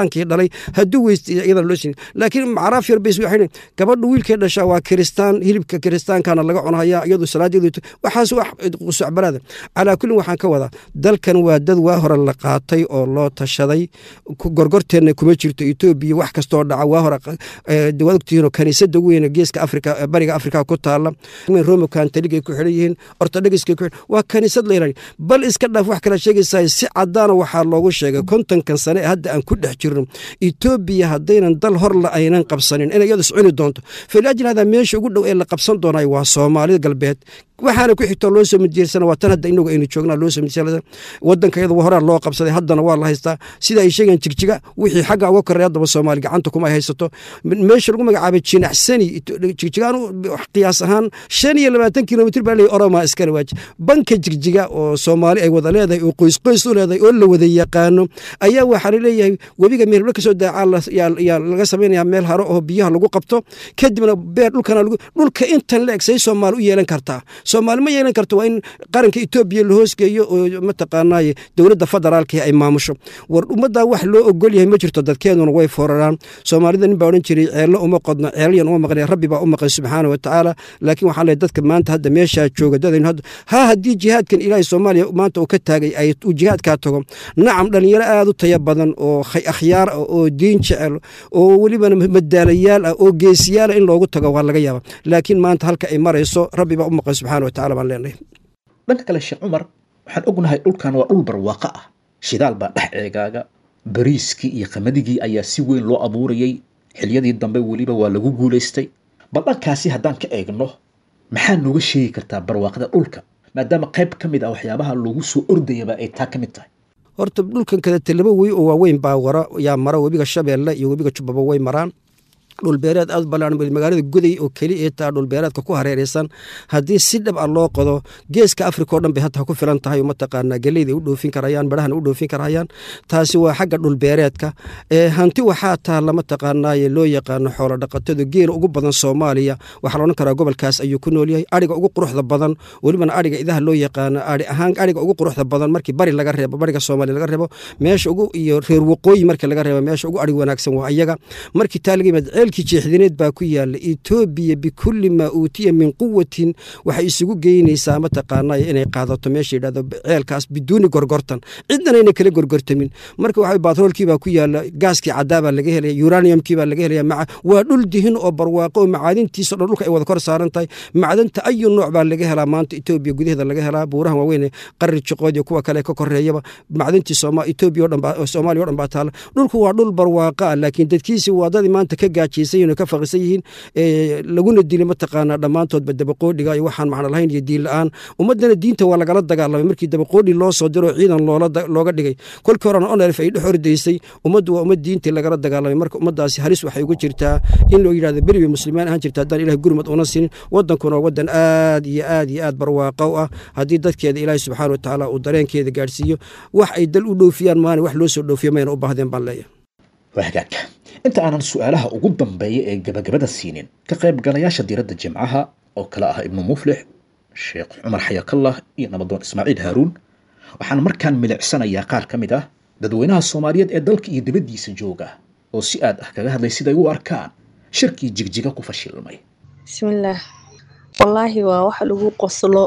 maray hadduu weysta iyadana loo siinin laakiin macraaf yar bays waxay gabadha wiilkay dhashaa waa kiristaan hilibka kiristaankana laga cunhayaa iyadu salaadeedu waxaas wax qusacbaraada calaa kullin waxaan ka wadaa dalkan waa dad waa hore la qaatay oo loo tashaday gorgorteenna kuma jirto etoobiya wax kastoo dhaca waa hore waad ogtihiinoo kaniisada weyn geeska afrika bariga afrika ku taala roma kantaligay ku xidhan yihiin ortodhogiskay ku xidhan waa kaniisad la yidhahdo bal iska dhaaf wax kala sheegaysaa si caddaana waxaa loogu sheegay kontonkan sane ee hadda aan ku dhex jirno etoobiya haddaynan dal hor la aynan qabsanin inay iyadu iscuni doonto faliajli hada meesha ugu dhow ee la qabsan doonay waa soomaalida galbeed waxaana ku xigtoo loo soo midjeersana waa tan hadda inagu aynu joognaa loo soo midjeersana wadanka iyada horaa loo qabsaday haddana waa la haystaa sida ay sheegeen jigjiga wixii xagga uga korreey haddaba soomaali gacanta kuma ay haysato meesha lagu magacaabay jinacsani jigjigaan qiyaas ahaan shan iyo labaatan kilomitr baa leeyahy oromaa iskale waaji banka jigjiga oo soomaali ay wada leedahay oo qoys qoys u leedahay oo la wada yaqaano ayaa waxaa laleeyahay webiga meelba kasoo daacaa yaa laga samaynayaa meel haro oo biyaha lagu qabto kadibna beer dhulkana dhulka intan la eg say soomaali u yeelan kartaa soomaali ma yeelan karto waa in qaranka etoobiya la hoosgeeyo oo mataqaanaaye dowladda federaalka ay maamusho war ummaddaa wax loo ogol yahay ma jirto dadkeeduna way fooraraan soomaalida nin baa odhan jiray ceello uma qodno ceelyan uma maqnay rabbi baa u maqan subxaana wa tacaala laakiin waxaa leeyahay dadka maanta hadda meeshaa jooga dadaynu hadda ha haddii jihaadkan ilaahay soomaaliya maanta uu ka taagay ay uu jihaadkaa tago nacam dhalinyaro aad u taya badan oo akhyaar ah oo diin jecel oo welibana madaalayaal ah oo geesiyaala in loogu tago waa laga yaaba laakiin maanta halka ay marayso rabbi baa u maqan subxaana wa tacala baan leenahay dhanka kale sheekh cumar waxaan ognahay dhulkan waa dhul barwaaqo ah shidaal baa dhex ceegaaga bariiskii iyo qamaddigii ayaa si weyn loo abuurayay xiliyadii dambe weliba waa lagu guulaystay bal dhankaasi haddaan ka eegno maxaa nooga sheegi kartaa barwaaqada dhulka maadaama qayb ka mid ah waxyaabaha lagu soo ordayaba ay taa ka mid tahay horta dhulkan kadete laba wey oo waaweyn baa wara yaa mara webiga shabeelle iyo webiga jubbaba way maraan dhulbeereed aad balaaran magaalada guday oo keli ee taa dhulbeereedka ku hareeraysan haddii si dhab ah loo qodo geeska afrika oo dhan bay hadda ku filan tahay mataqaanaa geleyda u dhoofin karayaan badhahana u dhoofin karayaan taasi waa xagga dhulbeereedka hanti waxaa taalla mataqaanaaye loo yaqaano xoolo dhaqatadu geela ugu badan soomaaliya waxaa la odhan karaa gobolkaas ayuu ku nool yahay adhiga ugu quruxda badan welibana adhiga idaha loo yaqaano adhi ahaan adhiga ugu quruxda badan markii bari laga reebo bariga soomaaliya laga reebo meesha ugu iyo reer waqooyi markii laga reebo meesha ugu adhig wanaagsan waa iyaga markii taa laga yimaad ceelkii jeexdineed baa ku yaala etoobiya bikulli maa uutiya min quwatin waxay isugu geynaysaa mataqaanay inay qaadato meesha yidhahdo ceelkaas biduuni gorgortan cidnana inay kala gorgortamin marka waxa batroolkii baa ku yaala gaaskii caddaa baa laga helaya uraniumkii baa laga helaya waa dhul dihin oo barwaaqo oo macaadintiisa dhan dhulka ay wada kor saaran tahay macdanta ayu nooc baa laga helaa maanta etoobiya gudaheeda laga helaa buurahan waaweyn qarri jiqood iyo kuwa kale ka koreeyaba macdintii etoobiya o dhan soomaaliya o dhan baa taala dhulku waa dhul barwaaqa ah laakiin dadkiisi waa dadii maanta ka gaajaysan yihin ka faqisan yihiin laguna dilay mataqaanaa dhammaantoodba dabaqoodhiga iyo waxaan macno lahayn iyo diin la-aan ummaddana diinta waa lagala dagaalamay markii dabaqoodhi loo soo diro ciidan looga dhigay kolkii horena onelf ay dhex ordaysay ummaddu waa ummad diintii lagala dagaalamay marka ummaddaasi halis waxay uga jirtaa in loo yidhahdo beri bay muslimiin ahaan jirta haddaan ilahay gurmad una siinin waddankuna waa waddan aad iyo aad iyo aad barwaaqa u ah haddii dadkeeda ilaahay subxaana wa tacaala uu dareenkeeda gaadhsiiyo wax ay dal u dhoofiyaan maana wax loo soo dhoofiyo mayna u baahdeen baan leeyahay wahagaagka inta aanan su-aalaha ugu dambeeya ee gabagabada siinin ka qaybgalayaasha diiradda jimcaha oo kale ah ibnu muflix sheekh cumar xayakallah iyo nabadoon ismaaciil haaruun waxaan markaan milicsanayaa qaar ka mid ah dadweynaha soomaaliyeed ee dalka iyo dibaddiisa jooga oo si aad ah kaga hadlay siday u arkaan shirkii jigjiga ku fashilmay bismillaah wallaahi waa waxa lagu qoslo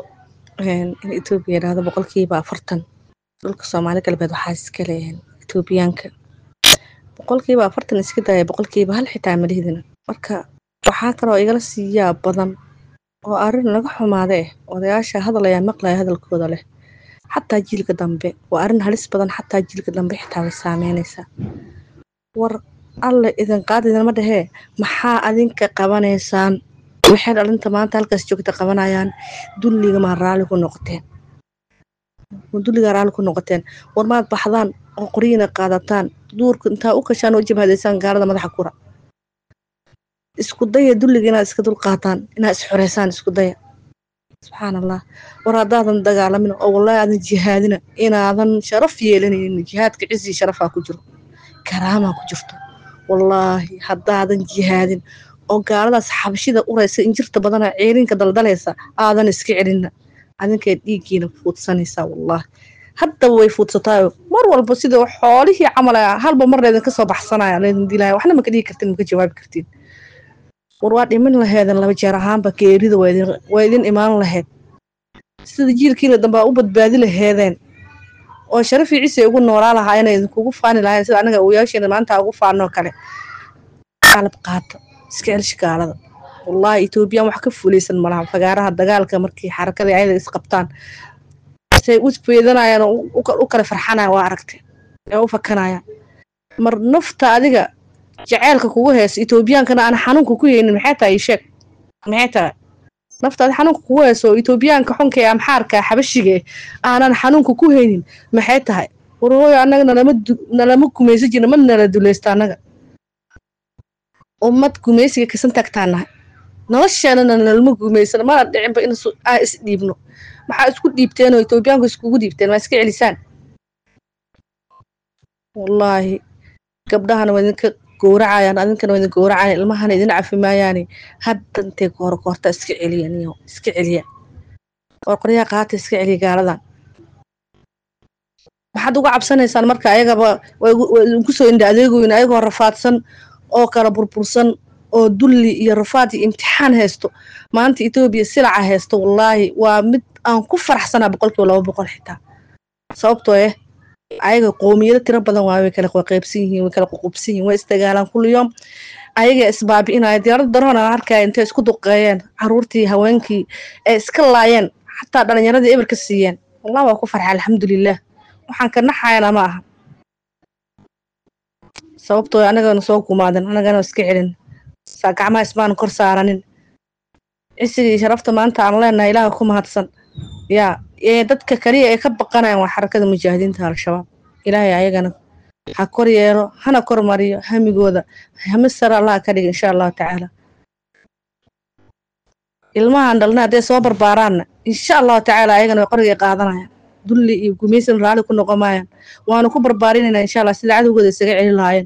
in etoobiya yidhaahdo boqolkiiba afartan dhulka soomaali galbeed waxaa iska leeyahan etoobiyaanka boqolkiiba afartan iska daaya boqolkiiba hal xitaa malihidina marka waxaa kaloo igala siiyaa badan oo arrin laga xumaada eh odayaasha hadalayaa maqlaya hadalkooda leh xataa jiilka dambe waa arrin halis badan xataa jiilka dambe xitaa way saameynaysaa war alle idin qaad idinma dhehee maxaa adinka qabanaysaan waxay dhalinta maanta halkaas joogta qabanayaan dulliga maa raalli ku noqoteen dulliga raalli ku noqoteen war maad baxdaan oo qoryiina qaadataan duurka intaa u kashaan oo jabhadaysaan gaalada madaxa kura isku daya dulliga inaad iska dul qaataan inaad isxoreysaan isku daya subxaan allah war haddaadan dagaalamin oo wallaahi aadan jihaadina inaadan sharaf yeelanaynin jihaadka cizii sharafaa ku jiro karaamaa ku jirto wallaahi haddaadan jihaadin oo gaaladaas xabashida uraysa injirta badana ceerinka daldalaysa aadan iska celinna adinkay dhiiggiina fuudsanaysaa wallaahi haddaba way fuudsataayo mar walba sida xoolihii camal ah halba mar laydin kasoo baxsanaya laydin dilaya waxna maka dhigi kartiin maka jawaabi kartiin war waa dhimin laheedan laba jeer ahaanba geerida waa idin- waa idin imaan laheyd sida jiilkiina dambe aa u badbaadi laheedeen oo sharafii ciise ugu noolaa lahaayeen idinkugu faani lahayen sida anaga oyaasheena maanta ugu faanoo kale qalab qaata iska celish gaalada wallaahi etoobiyaan wax ka fulaysan malaha fagaaraha dagaalka markii xarakada ayada isqabtaan say u feedanayaan oo u- u- u kala farxanayaan waa aragtay ee u fakanayaan mar nafta adiga jaceylka kugu heesa etoobiyaankana aan xanuunka ku haynin maxay tahay ii sheeg maxay tahay nafta adi xanuunka kugu heeso etoobiyaanka xunka ee amxaarka xabashiga eh aanan xanuunka ku haynin maxay tahay war hooyo annaga nalama du- nalama gumaysan jirna ma nala dulaysta annaga ummad gumaysiga kasan taagtaan nahay nolosheenana nalama gumaysan mana dhicinba in su- aan is dhiibno maxaa isku dhiibteen oo etoobiyaanku iskugu dhiibteen maa iska celisaan wallaahi gabdhahana waa idinka gowracayaan adinkana waa idin gowracayaan ilmahana idin cafi maayaane hadda intay koor koorta iska celiya niyo iska celiya qorqoryaha qaata iska celiya gaaladan maxaad uga cabsanaysaan marka ayagaba waa igu- waa idinku soo indha adeegoyin ayagoo rafaadsan oo kala burbursan oo dulli iyo rafaad iyo imtixaan haysto maanta etoobiya silaca haysto wallaahi waa mid aan ku faraxsanaa boqolkiiba laba boqol xitaa sababtoo eh ayaga qoomiyado tiro badan waaye way kala qaybsan yihiin way kala ququbsan yihiin way isdagaalaan kulli yoom ayaga isbaabi'inaya diyaarada daroon aan arkaya intay isku duqeeyeen caruurtii haweenkii ee iska laayeen xataa dhalinyaradii eber ka siiyeen wallah waa ku farxa alxamdulilah waxaan ka naxayana ma aha sababtoo anagana soo gumaadan anagana iska celin saa gacmaha ismaan kor saaranin cisigii sharafta maanta aan leenahay ilaaha ku mahadsan yaa ee dadka kaliya ee ka baqanayaan waa xarakada mujaahidiinta al-shabaab ilaahay ayagana ha kor yeelo hana kor mariyo hamigooda hami sare allaha ka dhiga insha allahu tacaala ilmahan dhalna hadday soo barbaaraanna insha allahu tacaala ayagana way qorigay qaadanayaan dulli iyo gumaysan raalli ku noqon maayaan waanu ku barbaarinayna insha allah sida cadowgooda isaga celi lahaayeen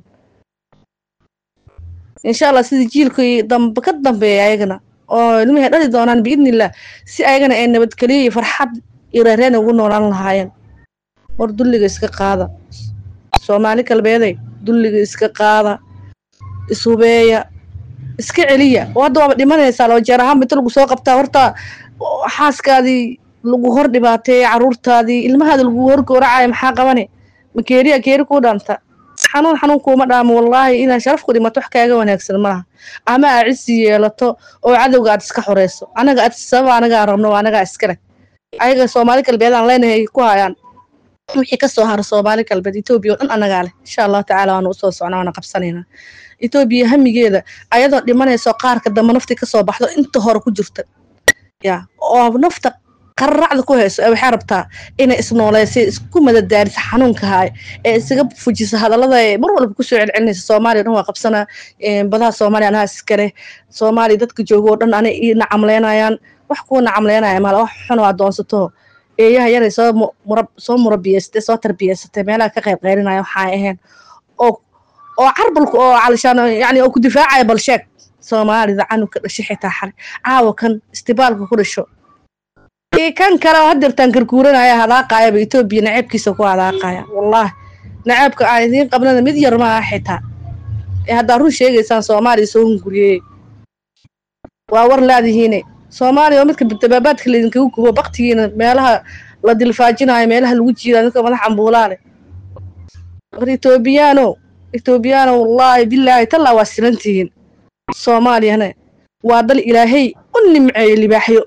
insha allah sida jiilkii dambe ka dambeeya ayagana oo ilmihii dhali doonaan biidnillah si ayagana ay nabadgeliyo iyo farxad iyo reereen ugu noolaan lahaayeen war dulliga iska qaada soomaali galbeeday dulliga iska qaada ishubeeya iska celiya oo hadda waaba dhimanaysaa laba jeer ahaanba inta lagu soo qabtaa horta xaaskaadii lagu hor dhibaateeyey caruurtaadii ilmahaada lagu hor gowracaya maxaa qabane ma geeriya geeri kuu dhaanta xanuun xanuun kuuma dhaamo wallaahi inaad sharaf ku dhimato wax kaaga wanaagsan malaha ama aad cisi yeelato oo cadowga aad iska xoreyso anaga aad sababa anagaa rabno waa anagaa iskale ayaga soomaali galbeed aan leenahay ku hayaan wixii kasoo hara soomaali galbeed etoobiya oo dhan anagaa leh insha allahu tacaala waanu usoo socnaa waana qabsanaynaa etoobiya hamigeeda ayadoo dhimanayso qaarka dambe naftii kasoo baxdo inta hore ku jirta ya oo nafta qararacda ku hayso ee waxay rabtaa inay isnooleysa isku madadaariso xanuunka haay ee isaga fujiso hadallada ee mar walba kusoo celcelinaysa soomaaliya dhan waa qabsanaa badaha soomaaliya anaha iskale soomaaliya dadka jooga oo dhan anay ii nacamleynayaan wax kuwa nacamleynaya maala wax xun oo adoonsato eeyaha yaray soo mu- murab soo murabiyeysatay soo tarbiyeysatay meelaha ka qayb qeylinaya waxaa ahayn oo oo carbalku oo calishaan yani oo ku difaacaya bal sheeg soomaalida canugka dhashay xitaa xalay caawa kan istibaalka ku dhasho iyo kan kale oo hadeertaan garguuranaya hadaaqayaba etoobiya naceebkiisa ku hadaaqaya wallaahi naceebka aan idiin qabnana mid yar ma aha xitaa ee haddaa run sheegaysaan soomaaliya soo hunguriyey waa war laadihiine soomaaliya oo midka dabaabaadka laydinkaga gubo baktigiina meelaha la dilfaajinayo meelaha lagu jiidaa dadka madax ambuulaale war etoobiyaano etoobiyaano wallaahi bilaahi tallaa waa silantihiin soomaaliyana waa dal ilaahay u nimceeyo libaaxyo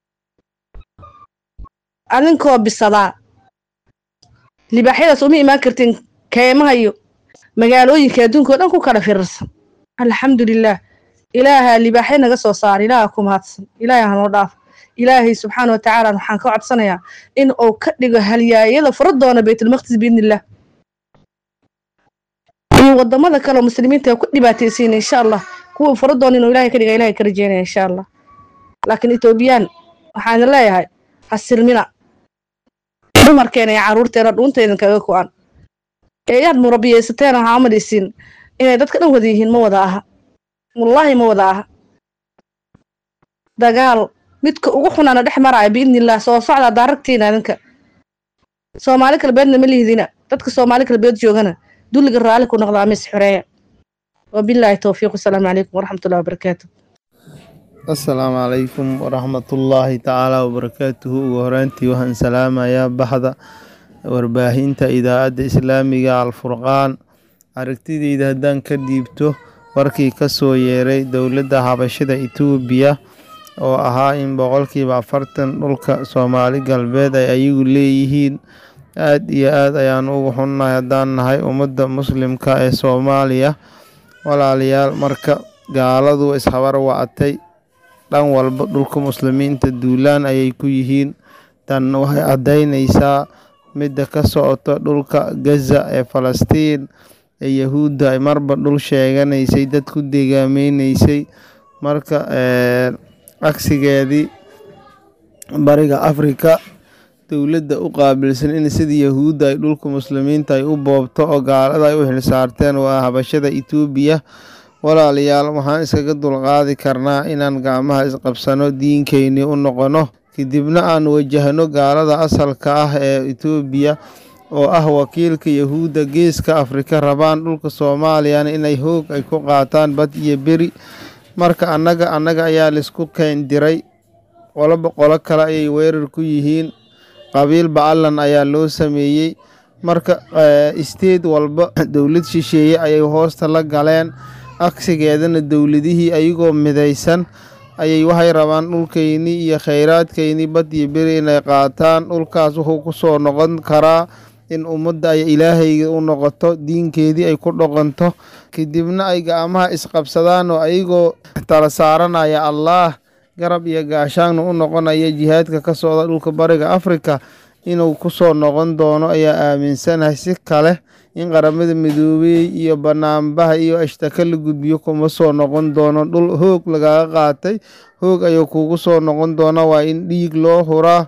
adinkoo bisadaa libaaxyadaas uma imaan kartiin keymaha iyo magaalooyinka adduunka oo dhan ku kala firirsan alxamdulilaah ilaaha libaaxyo naga soo saara ilaaha ku mahadsan ilaahay hanoo dhaaf ilaahay subxaana wa tacaala waxaan ka codsanayaa in uu ka dhigo halyaayada fura doona baytulmaqdis biidnillah iyo wadamada kale oo muslimiinta ku dhibaataysiina insha allah kuwa fura doona inuu ilaahay ka dhiga ilaahay ka rajeynaya insha allah laakiin etoobiyaan waxaan leeyahay hasilmina dumarkeena iyo caruurteena dhuunta idinkaga ku-an ee yaad murabiyeysateen waxaa umadhaysiin inay dadka dhan wada yihiin ma wada aha wallaahi ma wada aha dagaal midka ugu xunaana dhex maraya biidnillah soo socda daaragtiina idinka soomaali galbeedna ma lihdina dadka soomaali galbeed joogana dulliga raalli ku noqdaa mis xoreeya wabilaahi towfiiq wasalaamu calaykum waraxmatullahi wabarakaatu asalaamu calaykum waraxmatullaahi tacaala wabarakaatuhu ugu horeyntii waxaan salaamayaa baxda warbaahinta idaacadda islaamiga alfurqaan aragtideyda haddaan ka dhiibto warkii ka soo yeeray dowladda habashada itoobiya oo ahaa in boqolkiiba afartan dhulka soomaali galbeed ay ayagu leeyihiin aad iyo aad ayaan ugu xunnahay haddaan nahay ummadda muslimka ee soomaaliya walaalayaal marka gaaladu ishabar wacatay dhan walba dhulka muslimiinta duulaan ayay ku yihiin tan waxay caddaynaysaa midda ka socota dhulka gaza ee falastiin ee yahuudda ay marba dhul sheeganaysay dad ku degaameynaysay marka cagsigeedii bariga afrika dowladda u qaabilsan in sidii yahuudda ay dhulka muslimiinta ay u boobto oo gaalada ay u xilsaarteen waa habashada itoobiya walaalayaal waxaan iskaga dulqaadi karnaa inaan gacmaha isqabsano diinkeynii u noqono kadibna aan wajahno gaalada asalka ah ee itoobiya oo ah wakiilka yahuudda geeska afrika rabaan dhulka soomaaliyana inay hoog ay ku qaataan bad iyo beri marka annaga annaga ayaa laisku keendiray qoloba qolo kale ayay weerar ku yihiin qabiil bacallan ayaa loo sameeyey marka isteed walba dowlad shisheeye ayay hoosta la galeen agsigeedana dowladihii ayagoo midaysan ayay waxay rabaan dhulkeynii iyo kheyraadkeynii bad iyo beri inay qaataan dhulkaas wuxuu ku soo noqon karaa in ummadda ay ilaahayga u noqoto diinkeedii ay ku dhoqonto kadibna ay gacmaha isqabsadaan oo ayagoo tala saaranaya allaah garab iyo gaashaanna u noqonaya jihaadka ka socda dhulka bariga afrika inuu ku soo noqon doono ayaa aaminsanahay si kale in qaramada midoobey iyo banaanbaha iyo ashtaka la gudbiyo kuma soo noqon doono dhul hoog lagaga qaatay hoog ayuu kugu soo noqon doona waa in dhiig loo huraa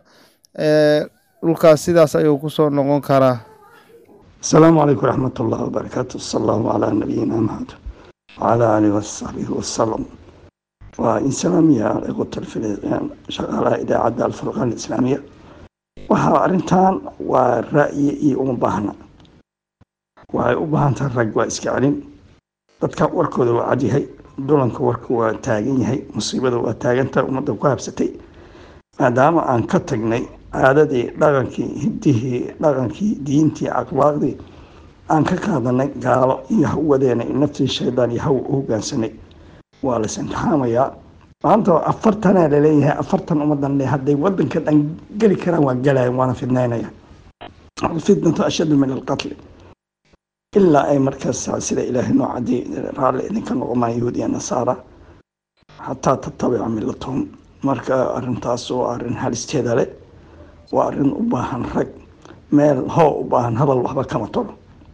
dhulkaas sidaas ayuu ku soo noqon karaa asalaamu calaykum waraxmat ullahi wabarakaatu sal allahu calaa nabiyina maxamed wacalaa aalihi wasaxbihi wasalam waa in salaamiya iqutal shaqaalaha idaacadda alfurqaan alislaamiya waxaa arrintan waa ra'yi iyo uma baahna waxay u baahan tahay rag waa iska celin dadka warkooda waa cadyahay dulanka warka waa taagan yahay musiibada waa taagantahay ummadda ku habsatay maadaama aan ka tagnay caadadii dhaqankii hiddihii dhaqankii diintii akhlaaqdii aan ka qaadanay gaalo iyo hawadeena naftii shaydaan iyo haw u hogaansanay waa las imtixaamayaa maanta afartanaa laleeyahay afartan ummadan le hadday wadanka dhan geli karaan waa galayan waana fidnaynaya alfitnatu ashaddu min alqatli ilaa ay markaas sida ilaahay noo cadiyay raalli idinka noqomaan yahuud iyo nasaara xataa tatabica millatahum marka arrintaas waa arrin halisteeda leh waa arrin u baahan rag meel hoo u baahan hadal waxba kama tolo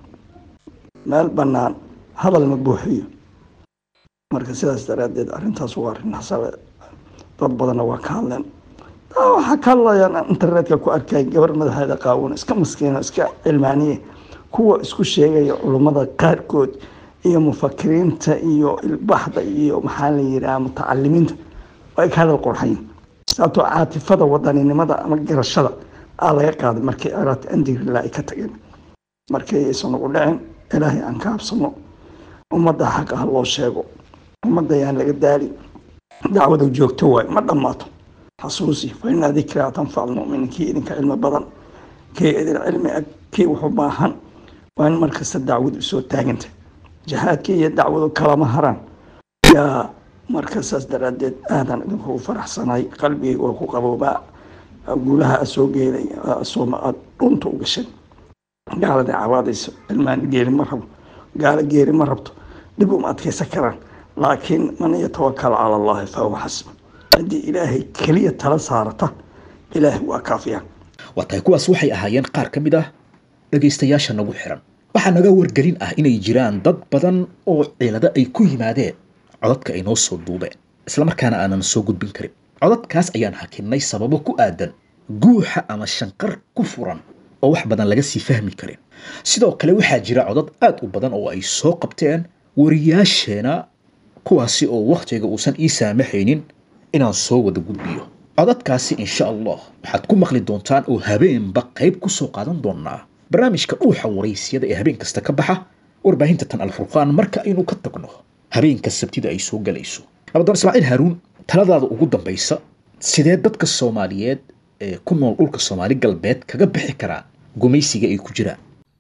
meel bannaan hadal ma buuxiyo marka sidaas daraaddeed arrintaas waa arrin xasabe dad badanna waa ka hadleen waxaa ka hadlayaan internetka ku arkay gabar madaxeeda qaawan iska maskiino iska cilmaaniye kuwa isku sheegaya culummada qaarkood iyo mufakiriinta iyo ilbaxda iyo maxaa la yidhaha mutacalimiinta ay ka hadal qorxayn sababtoo caatifada wadaninimada ama garashada aa laga qaaday markay araata andigrilaa ay ka tageen markay aysan ugu dhicin ilaahay aan ka habsano ummadda xaqa ha loo sheego ummadda ayaan laga daali dacwada joogto waayo ma dhammaato xasuusi fa inaa dikraa tanfac almu'miniin kii idinka cilmi badan kii idin cilmi ag kii wuxu baahan waa in markasta dacwadu soo taaganta jihaadkii iyo dacwadu kalama haraan yaa marka saas daraaddeed aadan idinkugu faraxsanay qalbigay waa ku qaboobaa guulaha a soo geeday sooma aad dhunta u gashay gaalada cawaadayso ilmaan geeri ma rabo gaalo geeri ma rabto dhib uma adkaysan karaan laakiin man yatawakal cala allahi fahuwa xasba haddii ilaahay keliya tala saarata ilaahay waa kaafiya waa tahay kuwaas waxay ahaayeen qaar ka mid ah dhegaystayaasha nagu xiran waxaa naga wargelin ah inay jiraan dad badan oo cilado ay ku yimaadeen codadka ay noo soo duubeen islamarkaana aanan soo gudbin karin codadkaas ayaan hakinnay sababo ku aadan guuxa ama shanqar ku furan oo wax badan laga sii fahmi karin sidoo kale waxaa jira codad aad u badan oo ay soo qabteen wariyaasheena kuwaasi oo wakhtiga uusan ii saamaxaynin inaan soo wada gudbiyo codadkaasi insha allah waxaad ku maqli doontaan oo habeenba qayb ku soo qaadan doonaa barnaamijka dhuuxa waraysyada ee habeen kasta ka baxa warbaahinta tan alfurqaan marka aynu ka tagno habeenka sabtida ay soo galayso nabadoon ismaaciil haaruun taladaada ugu dambaysa sidee dadka soomaaliyeed ee ku nool dhulka soomaali galbeed kaga bixi karaa gumaysiga ay ku jiraan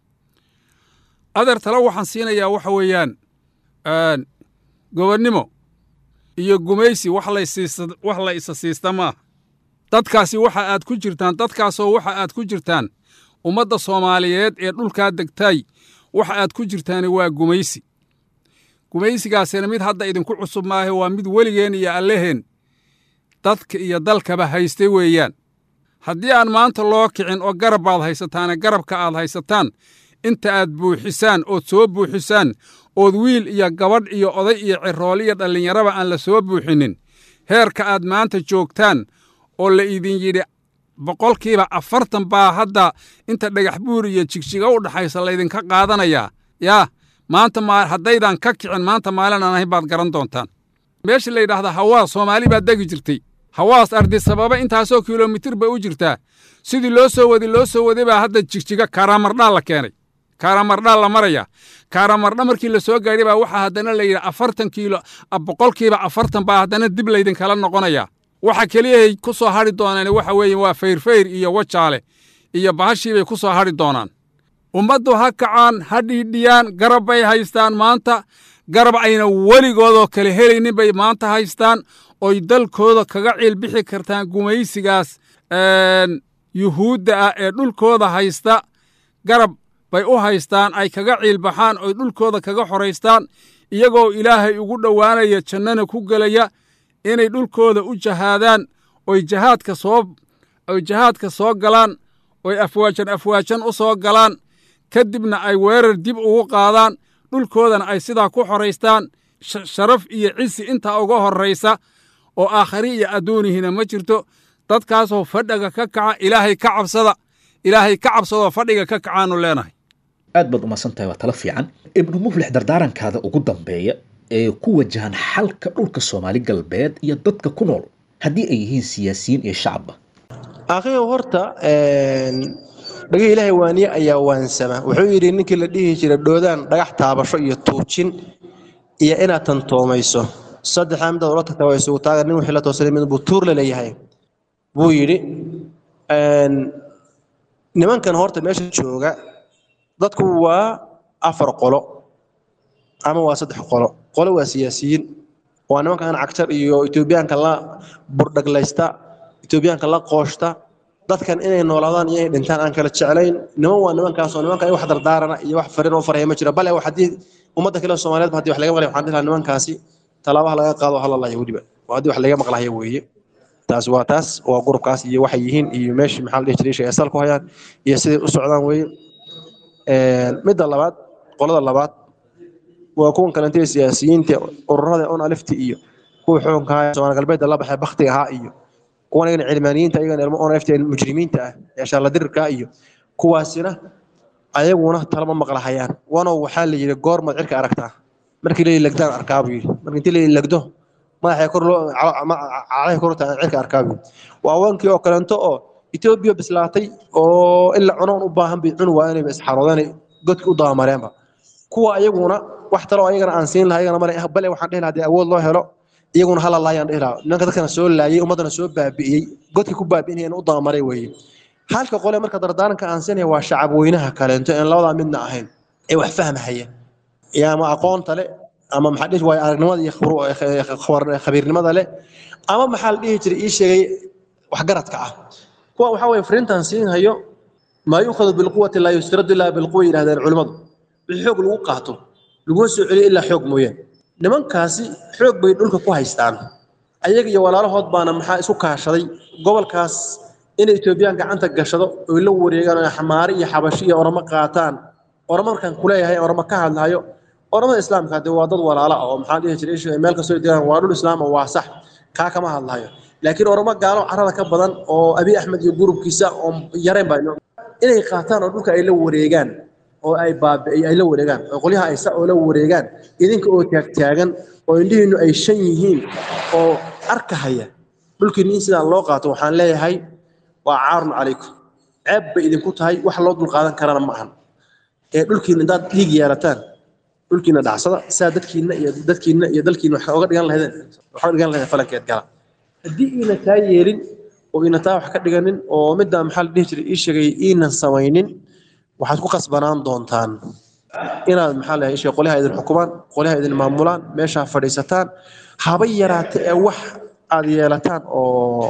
adeer talo waxaan siinayaa waxa weeyaan gobonnimo iyo gumaysi wax wax la isa siista maaha dadkaasi waxa aad ku jirtaan dadkaasoo waxa aad ku jirtaan ummadda soomaaliyeed ee dhulkaa degtay waxa aad ku jirtaani waa gumaysi gumaysigaasina mid hadda idinku cusub maahe waa mid weligeen iyo alleheen dadka iyo dalkaba haystay weeyaan haddii aan maanta loo kicin oo garab baad haysataane garabka aad haysataan inta aad buuxisaan ood soo buuxisaan ood wiil iyo gabadh iyo oday iyo cirool iyo dhallinyaraba aan la soo buuxinin heerka aad maanta joogtaan oo la idin yidhi boqolkiiba afartan baa hadda inta dhagax buur iyo jigjiga u dhaxaysa laydinka qaadanayaa yaa maanta haddaydan ka kicin maanta maalin aan ahayn baad garan doontaan meesha la yidhaahda hawaas soomaali baad degi jirtay hawaas ardisababa intaasoo kilomitir bay u jirtaa sidii loo soo wadi loo soo waday baa hadda jigjiga kaaramardhaa la keenay kaaramardhaa la maraya kaaramardha markii la soo gaadhay baa waxaa haddana la yidhi afartan kiilo boqolkiiba afartan baa haddana dib laydinkala noqonaya waxa keliyahay ku soo hadhi doonaan waxa weeye waa fayrfayr iyo wajaale iyo bahashii bay ku soo hadhi doonaan ummaddu ha kacaan ha dhiidhiyaan garab bay haystaan maanta garab ayna weligoodoo kale helaynin bay maanta haystaan oy dalkooda kaga ciilbixi kartaan gumaysigaas yuhuudda ah ee dhulkooda haysta garab bay u haystaan ay kaga ciilbaxaan oy dhulkooda kaga xoraystaan iyagoo ilaahay ugu dhowaanaya jannana ku gelaya inay dhulkooda u jahaadaan oy jahaadka soo oy jahaadka soo galaan oy afwaajan afwaajan u soo galaan ka dibna ay weerar dib ugu qaadaan dhulkoodana ay sidaa ku xoraystaan sharaf iyo cisi intaa uga horraysa oo aakhari iyo adduunihina ma jirto dadkaasoo fadhiga ka kaca ilaahay ka cabsada ilaahay ka cabsadoo fadhiga ka kacaannu leenahay aad baad umahadsan tahay waa talo fiican ibnu muflix dardaarankaada ugu dambeeya ee ku wajahan xalka dhulka soomaali galbeed iyo dadka ku nool haddii ay yihiin siyaasiyiin iyo shacabba akhiyo horta dhagih ilaahay waaniye ayaa waansama wuxuu yidhi ninkii la dhihi jiray dhoodaan dhagax taabasho iyo tuujin iyo inaad tantoomayso saddexdaa midaad ula tagtaa waa isugu taaga nin wixii la toosanay mid buu tuur la leeyahay buu yidhi nimankan horta meesha jooga dadku waa afar qolo ama waa saddex qolo qolo waa siyaasiyiin waa nimankan cagtar iyo etoobiyaanka la burdhaglaysta etoobiyaanka la qooshta dadkan inay noolaadaan iyo inay dhintaan aan kala jeclayn niman waa nimankaasoo nimanka wax dardaarana iyo wax fariin oo faraya ma jiro bale haddii ummadda kale soomaaliyeed haddii wax laga maqlay waxaan dhihi lahaa nimankaasi talaabaha laga qaado halalaya weliba waa haddii wax laga maqlahaya weeye taas waa taas waa gurubkaas iyo waxay yihiin iyo meeshii maxaa la dhihi jiray shay asal ku hayaan iyo siday u socdaan weeye midda labaad qolada labaad waa kuwan kalentee siyaasiyiinta ururada on alifti iyo kuwa xukunka haya soomaali galbeedda la baxay baktiga ahaa iyo kuwan iyagan cilmaaniyiinta iyagan ilmo on alifti mujrimiinta ah ee shaalladirirka iyo kuwaasina ayaguna talama maqlahayaan wanow waxaa la yidhi goormaad cirka aragtaa markii la lagdaan arkaa buu yidhi marka intii la lagdo madaxay kor loo calahay kor taa cirka arkaa buu waa wankii oo kaleento oo etoobiya bislaatay oo in la cunoon u baahan bay cun waa inay isxaroodeen godki u dabamareenba kuwa ayaguna wax taloo ayagana aan siin lahaa ayagana male bale waxaan dhihi lahaa dee awood loo helo iyaguna hala laayaan dhihi lahaa nimanka dadkana soo laayay ummaddana soo baabi'iyey godki ku baabi'inayana u dabamaray weeye halka qole marka dardaaranka aan siinaya waa shacab weynaha kaleento een labadaa midna ahayn ee wax fahmahaya iyo ama aqoonta le ama maxaa dhihi waaye aragnimada iyo khabiirnimada le ama maxaa la dhihi jiray ii sheegay waxgaradka ah kuwa waxaa weeye fariintan siin hayo maa yuukhadu bilquwati laa yustaradu ilaa bilquwa yidhahdeen culimmadu wixii xoog lagu qaato laguma soo celiyo ilaa xoog mooyaan nimankaasi xoog bay dhulka ku haystaan ayaga iyo walaalahood baana maxaa isu kaashaday gobolkaas inay etoobiyaan gacanta gashado oy la wareegaan oo xamaari iyo xabashi iyo oramo qaataan oramo markaan kuleeyahay oramo ka hadlayo oramada islaamka hadee waa dad walaala ah oo maxaa dhihi jiray meel kastoo degaan waa dhul islaam oo waa sax kaa kama hadlayo laakiin oramo gaalo carada ka badan oo abi axmed iyo gurubkiisa oo yareen baa inay qaataan oo dhulka ay la wareegaan oo ay baabi'ay ay la wareegaan oo qolyaha ay sa oo la wareegaan idinka oo taagtaagan oo indhihiinnu ay shan yihiin oo arkahaya dhulkiina in sidaa loo qaato waxaan leeyahay waa caarun calaykum ceeb bay idinku tahay wax loo dulqaadan karana ma ahan ee dhulkiina haddaad dhiig yeelataan dhulkiina dhacsada saa dadkiina iyo dadkiina iyo dalkiina wax oga dhigan lahaydeen wax oga dhigan lahaydeen falankeed gala haddii iina taa yeelin oo iina taa wax ka dhiganin oo midda maxaa la dhihi jiray ii sheegay iinan samaynin waxaad ku qasbanaan doontaan inaad maxaa la sheegay qolyaha idin xukumaan qolyaha idin maamulaan meeshaa fadhiisataan haba yaraate ee wax aad yeelataan oo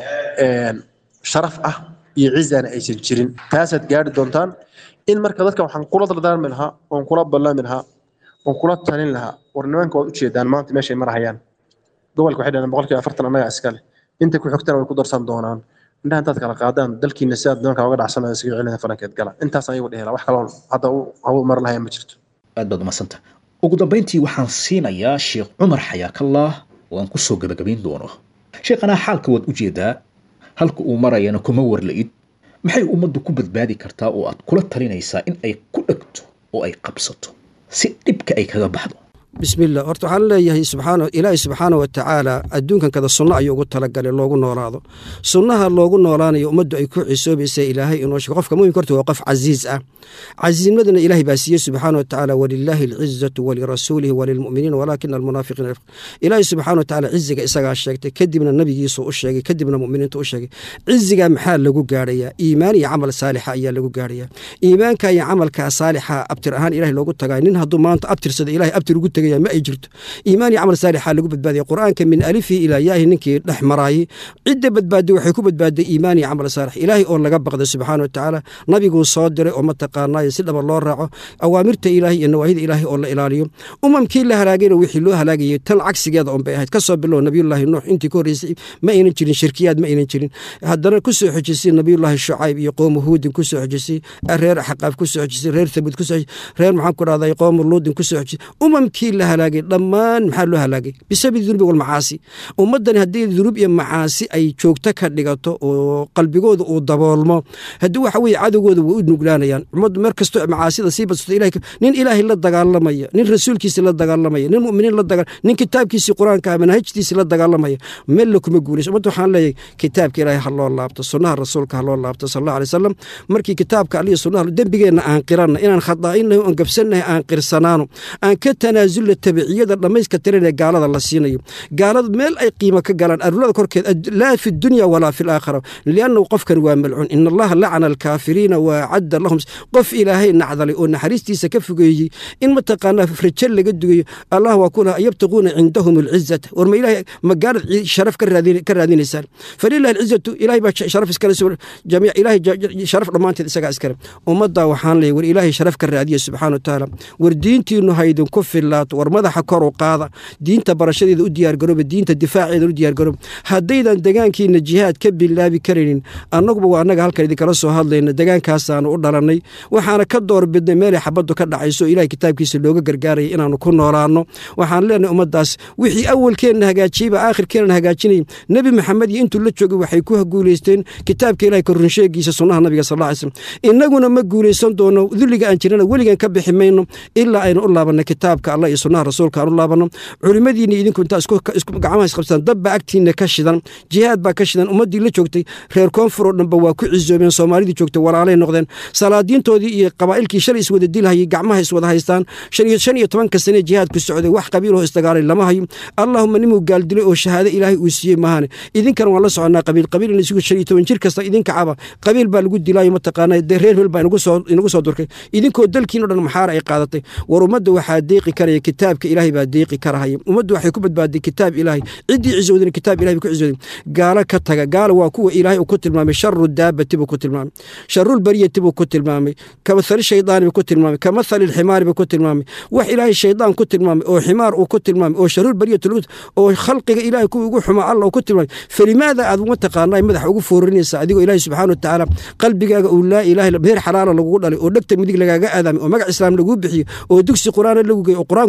sharaf ah iyo cizana aysan jirin taasaad gaari doontaan in marka dadka waxaan kula dardaarmi lahaa oon kula ballami lahaa oon kula talin lahaa war nimanka waad ujeedaan maanta meeshay marahayaan gobolka waxay dhahdeen boqolkiiba afartan annaga iskale inta ku xigtana way ku darsan doonaan indhaha intaad kala qaadaan dalkiina sidaad nimanka uga dhacsanaya isaga celinaya falankeed gala intaas ayagu dhehela wax kaloo hadda hawu mar lahaya ma jirto aad baad umadsanta ugu dambayntii waxaan siinayaa sheekh cumar xayaakallah oo aan kusoo gabagabayn doono sheekhanaa xaalka waad ujeedaa halka uu marayana kuma warla-id maxay ummaddu ku badbaadi kartaa oo aad kula talinaysaa in ay ku dhegto oo ay qabsato si dhibka ay kaga baxdo bismillah horta waxaan leeyahay subxaana ilaahi subxaana wa tacaala adduunkan kada sunno ayuu ugu talagalay loogu noolaado sunnaha loogu noolaanayo ummaddu ay ku cisoobaysa ilaahay inoo sheego qofka muminka horta waa qof casiiz ah casiiznimadana ilaahay baa siiyey subxaana wa tacaala walilaahi alcizatu walirasuulihi walilmu'miniina walaakina almunaafiqiina ilaahay subxaana wa tacaala ciziga isagaa sheegtay kadibna nabigiisu u sheegay kadibna mu'miniintu u sheegay ciziga maxaa lagu gaadhayaa iimaan iyo camal saalixa ayaa lagu gaadhayaa iimaanka iyo camalka saalixa abtir ahaan ilahay loogu tagay nin hadduu maanta abtirsada ilahay abtir ugu tegaya ma ay jirto iimaan iyo camal saalixa lagu badbaadaya qur'aanka min alifi ilaa yaahi ninkii dhex maraayey cidda badbaaday waxay ku badbaaday iimaan iyo camal saalix ilaahay oo laga baqday subxaana wa tacaala nabiguu soo diray oo mataqaanaayo si dhaba loo raaco awaamirta ilaahay iyo nawaahida ilaahay oo la ilaaliyo umamkii la halaagayna wixii loo halaagayay tan cagsigeeda un bay ahayd kasoo bilow nabiyullaahi nuux intii ka horreysay ma aynan jirin shirkiyaad ma aynan jirin haddana ku soo xojisay nabiyullaahi shucayb iyo qoomu huudin ku soo xojisay reer xaqaaf ku soo xojisay reer thamud ku soo reer maxaan ku dhahday qoomu luudin ku soo xojisay umamkii la halaagay dhammaan maxaa loo halaagay bisababi dunubi walmacaasi ummaddani haddii dunuub iyo macaasi ay joogto ka dhigato oo qalbigooda uu daboolmo haddii waxa weeye cadowgooda way u nuglaanayaan ummaddu mar kastoo macaasida sii badsato ilahay nin ilaahay la dagaalamaya nin rasuulkiisi la dagaalamaya nin mu'miniin la dagaa nin kitaabkiisii qur-aanka ah manhajtiisi la dagaalamaya mella kuma guulayso ummadda waxaan leeyahay kitaabka ilaahay ha loo laabto sunnaha rasuulka ha loo laabto sal allahu alay wasalam markii kitaabka aliyo sunnaha dembigeenna aan qiranna inaan khadaa'inahay oon gabsannahay aan qirsanaano aan ka tanaasulna tabiciyada dhammayska tiran ee gaalada la siinayo gaalada meel ay qiimo ka galaan arulada korkeed laa fi dunya walaa fi laakhira liannahu qofkan waa malcuun in allaha lacana alkaafiriina wa acadda lahum qof ilaahay nacdalay oo naxariistiisa ka fogeeyey in mataqaanaa rajo laga dugayo allah waa ku laha yabtaquuna cindahum alcizata war ma ilahay ma gaalad sharaf ka raadinaysaan falilahi alcizatu ilahay baa sharaf iskale jamiic ilahay sharaf dhammaanteed isagaa iskale ummaddaa waxaan leeyahy war ilaahay sharaf ka raadiya subxaana wa tacaala war diintiinu haydinku filaato war madaxa kor u qaada diinta barashadeeda u diyaargarooba diinta difaaceeda u diyaargarooba haddaydan degaankiina jihaad ka bilaabi karaynin annaguba waa annaga halkan idinkala soo hadlayna degaankaasaanu u dhalannay waxaana ka doorbidnay meelay xabaddu ka dhacayso o ilahay kitaabkiisa looga gargaaraya inaannu ku noolaanno waxaan leenahay ummaddaas wixii awalkeenna hagaajiyeyba aakhirkeenna hagaajinayay nebi maxamed iyo intuu la joogay waxay ku guulaysteen kitaabka ilahay korunsheegiisa sunnaha nabiga sal alla alay slam innaguna ma guulaysan doono dulliga aan jirana weligan ka bixi mayno ilaa aynu u laabanno kitaabka allah iyo sunnaha rasuulka aan u laabanno culimmadiina idinku intaa gacmaha isqabsadaan dabbaa agtiinna ka shidan jihaad baa ka shidan ummaddii la joogtay reer koonfur oo dhanba waa ku cisoobeen soomaalidii joogtay walaalay noqdeen salaadiintoodii iyo qabaa'ilkii shalay iswada dilhayay gacmaha iswada haystaan shan iyo tobanka sane jihaadku socday wax qabiiloo isdagaalay lama hayo allahuma nimuu gaaldilay oo shahaado ilaahay uu siiyey mahane idinkana waan la soconnaa qabiil qabiil in isugu shan iyo toban jir kasta idinka caba qabiil baa lagu dilaayo mataqaanaa dee reer meel baa inagu soo durkay idinkoo dalkiin o dhan maxaara ay qaadatay war ummadda waxaa deeqi karaya kitaabka ilaahay baa deeqi karahaya ummaddu waxay ku badbaaday kitaab ilaahay ciddii cisowdana kitaab ilahay ku cisowday gaalo ka taga gaalo waa kuwa ilaahay uu ku tilmaamay sharu daabati buu ku tilmaamay sharul bariyati buu ku tilmaamay kamathali shaydaani buu ku tilmaamay kamathali lximaari buu ku tilmaamay wax ilaahay shaydaan ku tilmaamay oo ximaar uu ku tilmaamay oo sharul bariyati oo khalqiga ilaahay kuwa ugu xumaa alla uu ku tilmaamay falimaada aad uma taqaanaa madaxa ugu foorinaysa adigoo ilaahay subxaana wa tacaala qalbigaaga uu laa ilaaha heer xalaala lagugu dhalay oo dhegta midig lagaaga aadaamay oo magac islaam laguu bixiyo oo dugsi qur'aana lagu geeyo oo qur-aanku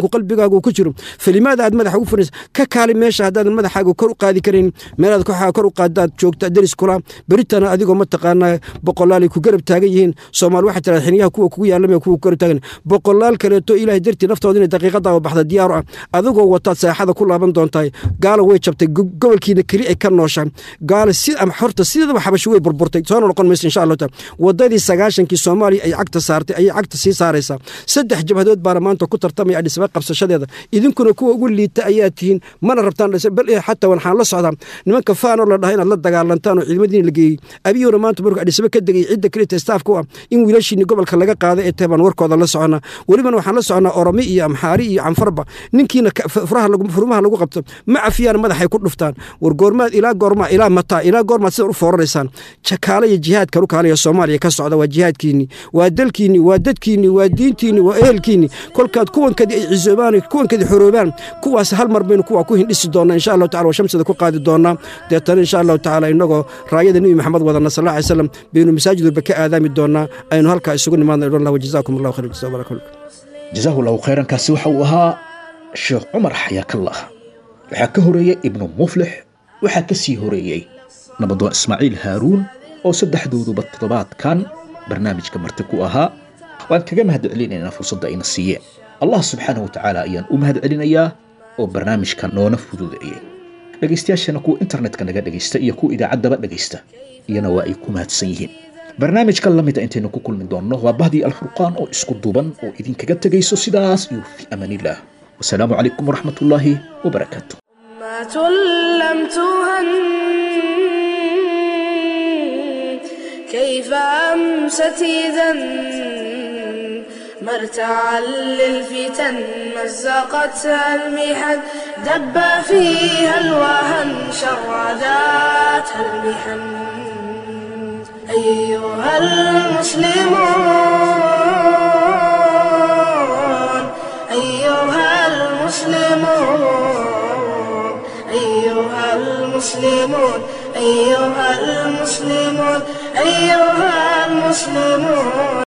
qalbigaagu ku jiro falimaada aad madaxa ugu furaysa ka kaali meesha haddaadan madaxaaga kor u qaadi karayn meelaad kooxaaga kor u qaadaad joogta deris kula beritana adigoo mataqaanaa boqolaalay ku garab taagan yihiin soomaali waxay tirahda xiniyaha kuwa kugu yaalamaya kuwa ku garab taagan boqolaal kaleeto ilaahay dartii naftooda inay daqiiqadaaba baxda diyaaru ah adigoo wataad saaxada ku laaban doontahay gaala way jabtay gobolkiina keli ay ka noosha gaala si ama horta sideedaba xabasho way burburtay soona noqon maysa insha allahu taala wadadii sagaashankii soomaaliya ay cagta saartay ayay cagta sii saaraysaa saddex jabhadood baana maanta ku tartamaya adhisaba qabsashadeeda idinkuna kuwa ugu liita ayaa tihiin mana rabtaan bal xataa waxaan la socdaa nimanka faanoo la dhaha inaad la dagaalantaan oo ciidamadiina la geeyey abiyuuna maanta markuu adhisaba ka degay cidda kelita staafka u ah in wiilashiini gobolka laga qaada ee tahay baan warkooda la soconaa welibana waxaan la soconaa oromi iyo amxaari iyo canfarba ninkiina furmaha lagu qabto ma cafiyaan madaxay ku dhuftaan war goormaad ilaa goormaa ilaa mataa ilaa goormaad sidan u fooranaysaan jakaale iyo jihaadkan u kaalaya soomaaliya ka socda waa jihaadkiinni waa dalkiinni waa dadkiinni waa diintiinni waa ehelkiinni kolkaad kuwankadi ay cisoobaan kuwankadi xoroobaan kuwaas hal mar baynu kuwa ku hindhisi doonaa insha allahu tacala waa shamsida ku qaadi doonaa deetana insha allahu tacaala innagoo raayada nebi maxamed wadana sal alla slam baynu masaajid walba ka aadaami doonaa aynu halkaa isugu nimaadna idhan allah wajazaakum allahu khayr jazaa barak jazaahu allahu khayrankaasi waxa uu ahaa sheekh cumar xayaakallah waxaa ka horeeyey ibnu muflix waxaa ka sii horeeyey nabadoon ismaaciil haaruun oo saddexdooduba toddobaadkan barnaamijka marti ku ahaa waan kaga mahad celinaynaa fursadda ayna siiyeen allah subxaanahu wa tacaala ayaan u mahad celinayaa oo barnaamijka noona fududeeyey dhegaystayaashana kuwa internetka naga dhegaysta iyo kuwa idaacaddaba dhegaysta iyana waa ay ku mahadsan yihiin barnaamijka la mida intaynu ku kulmi doonno waa bahdii alfurqaan oo isku duban oo idinkaga tegayso sidaas iyo fi amaanillaah wasalaamu calaykum waraxmat ullaahi wabarakaatu لم تهن كيف أمست إذا مرتعا للفتن مزقتها المحن دب فيها الوهن شرداتها المحن أيها المسلمون أيها المسلمون أيها المسلمون أيها المسلمون أيها المسلمون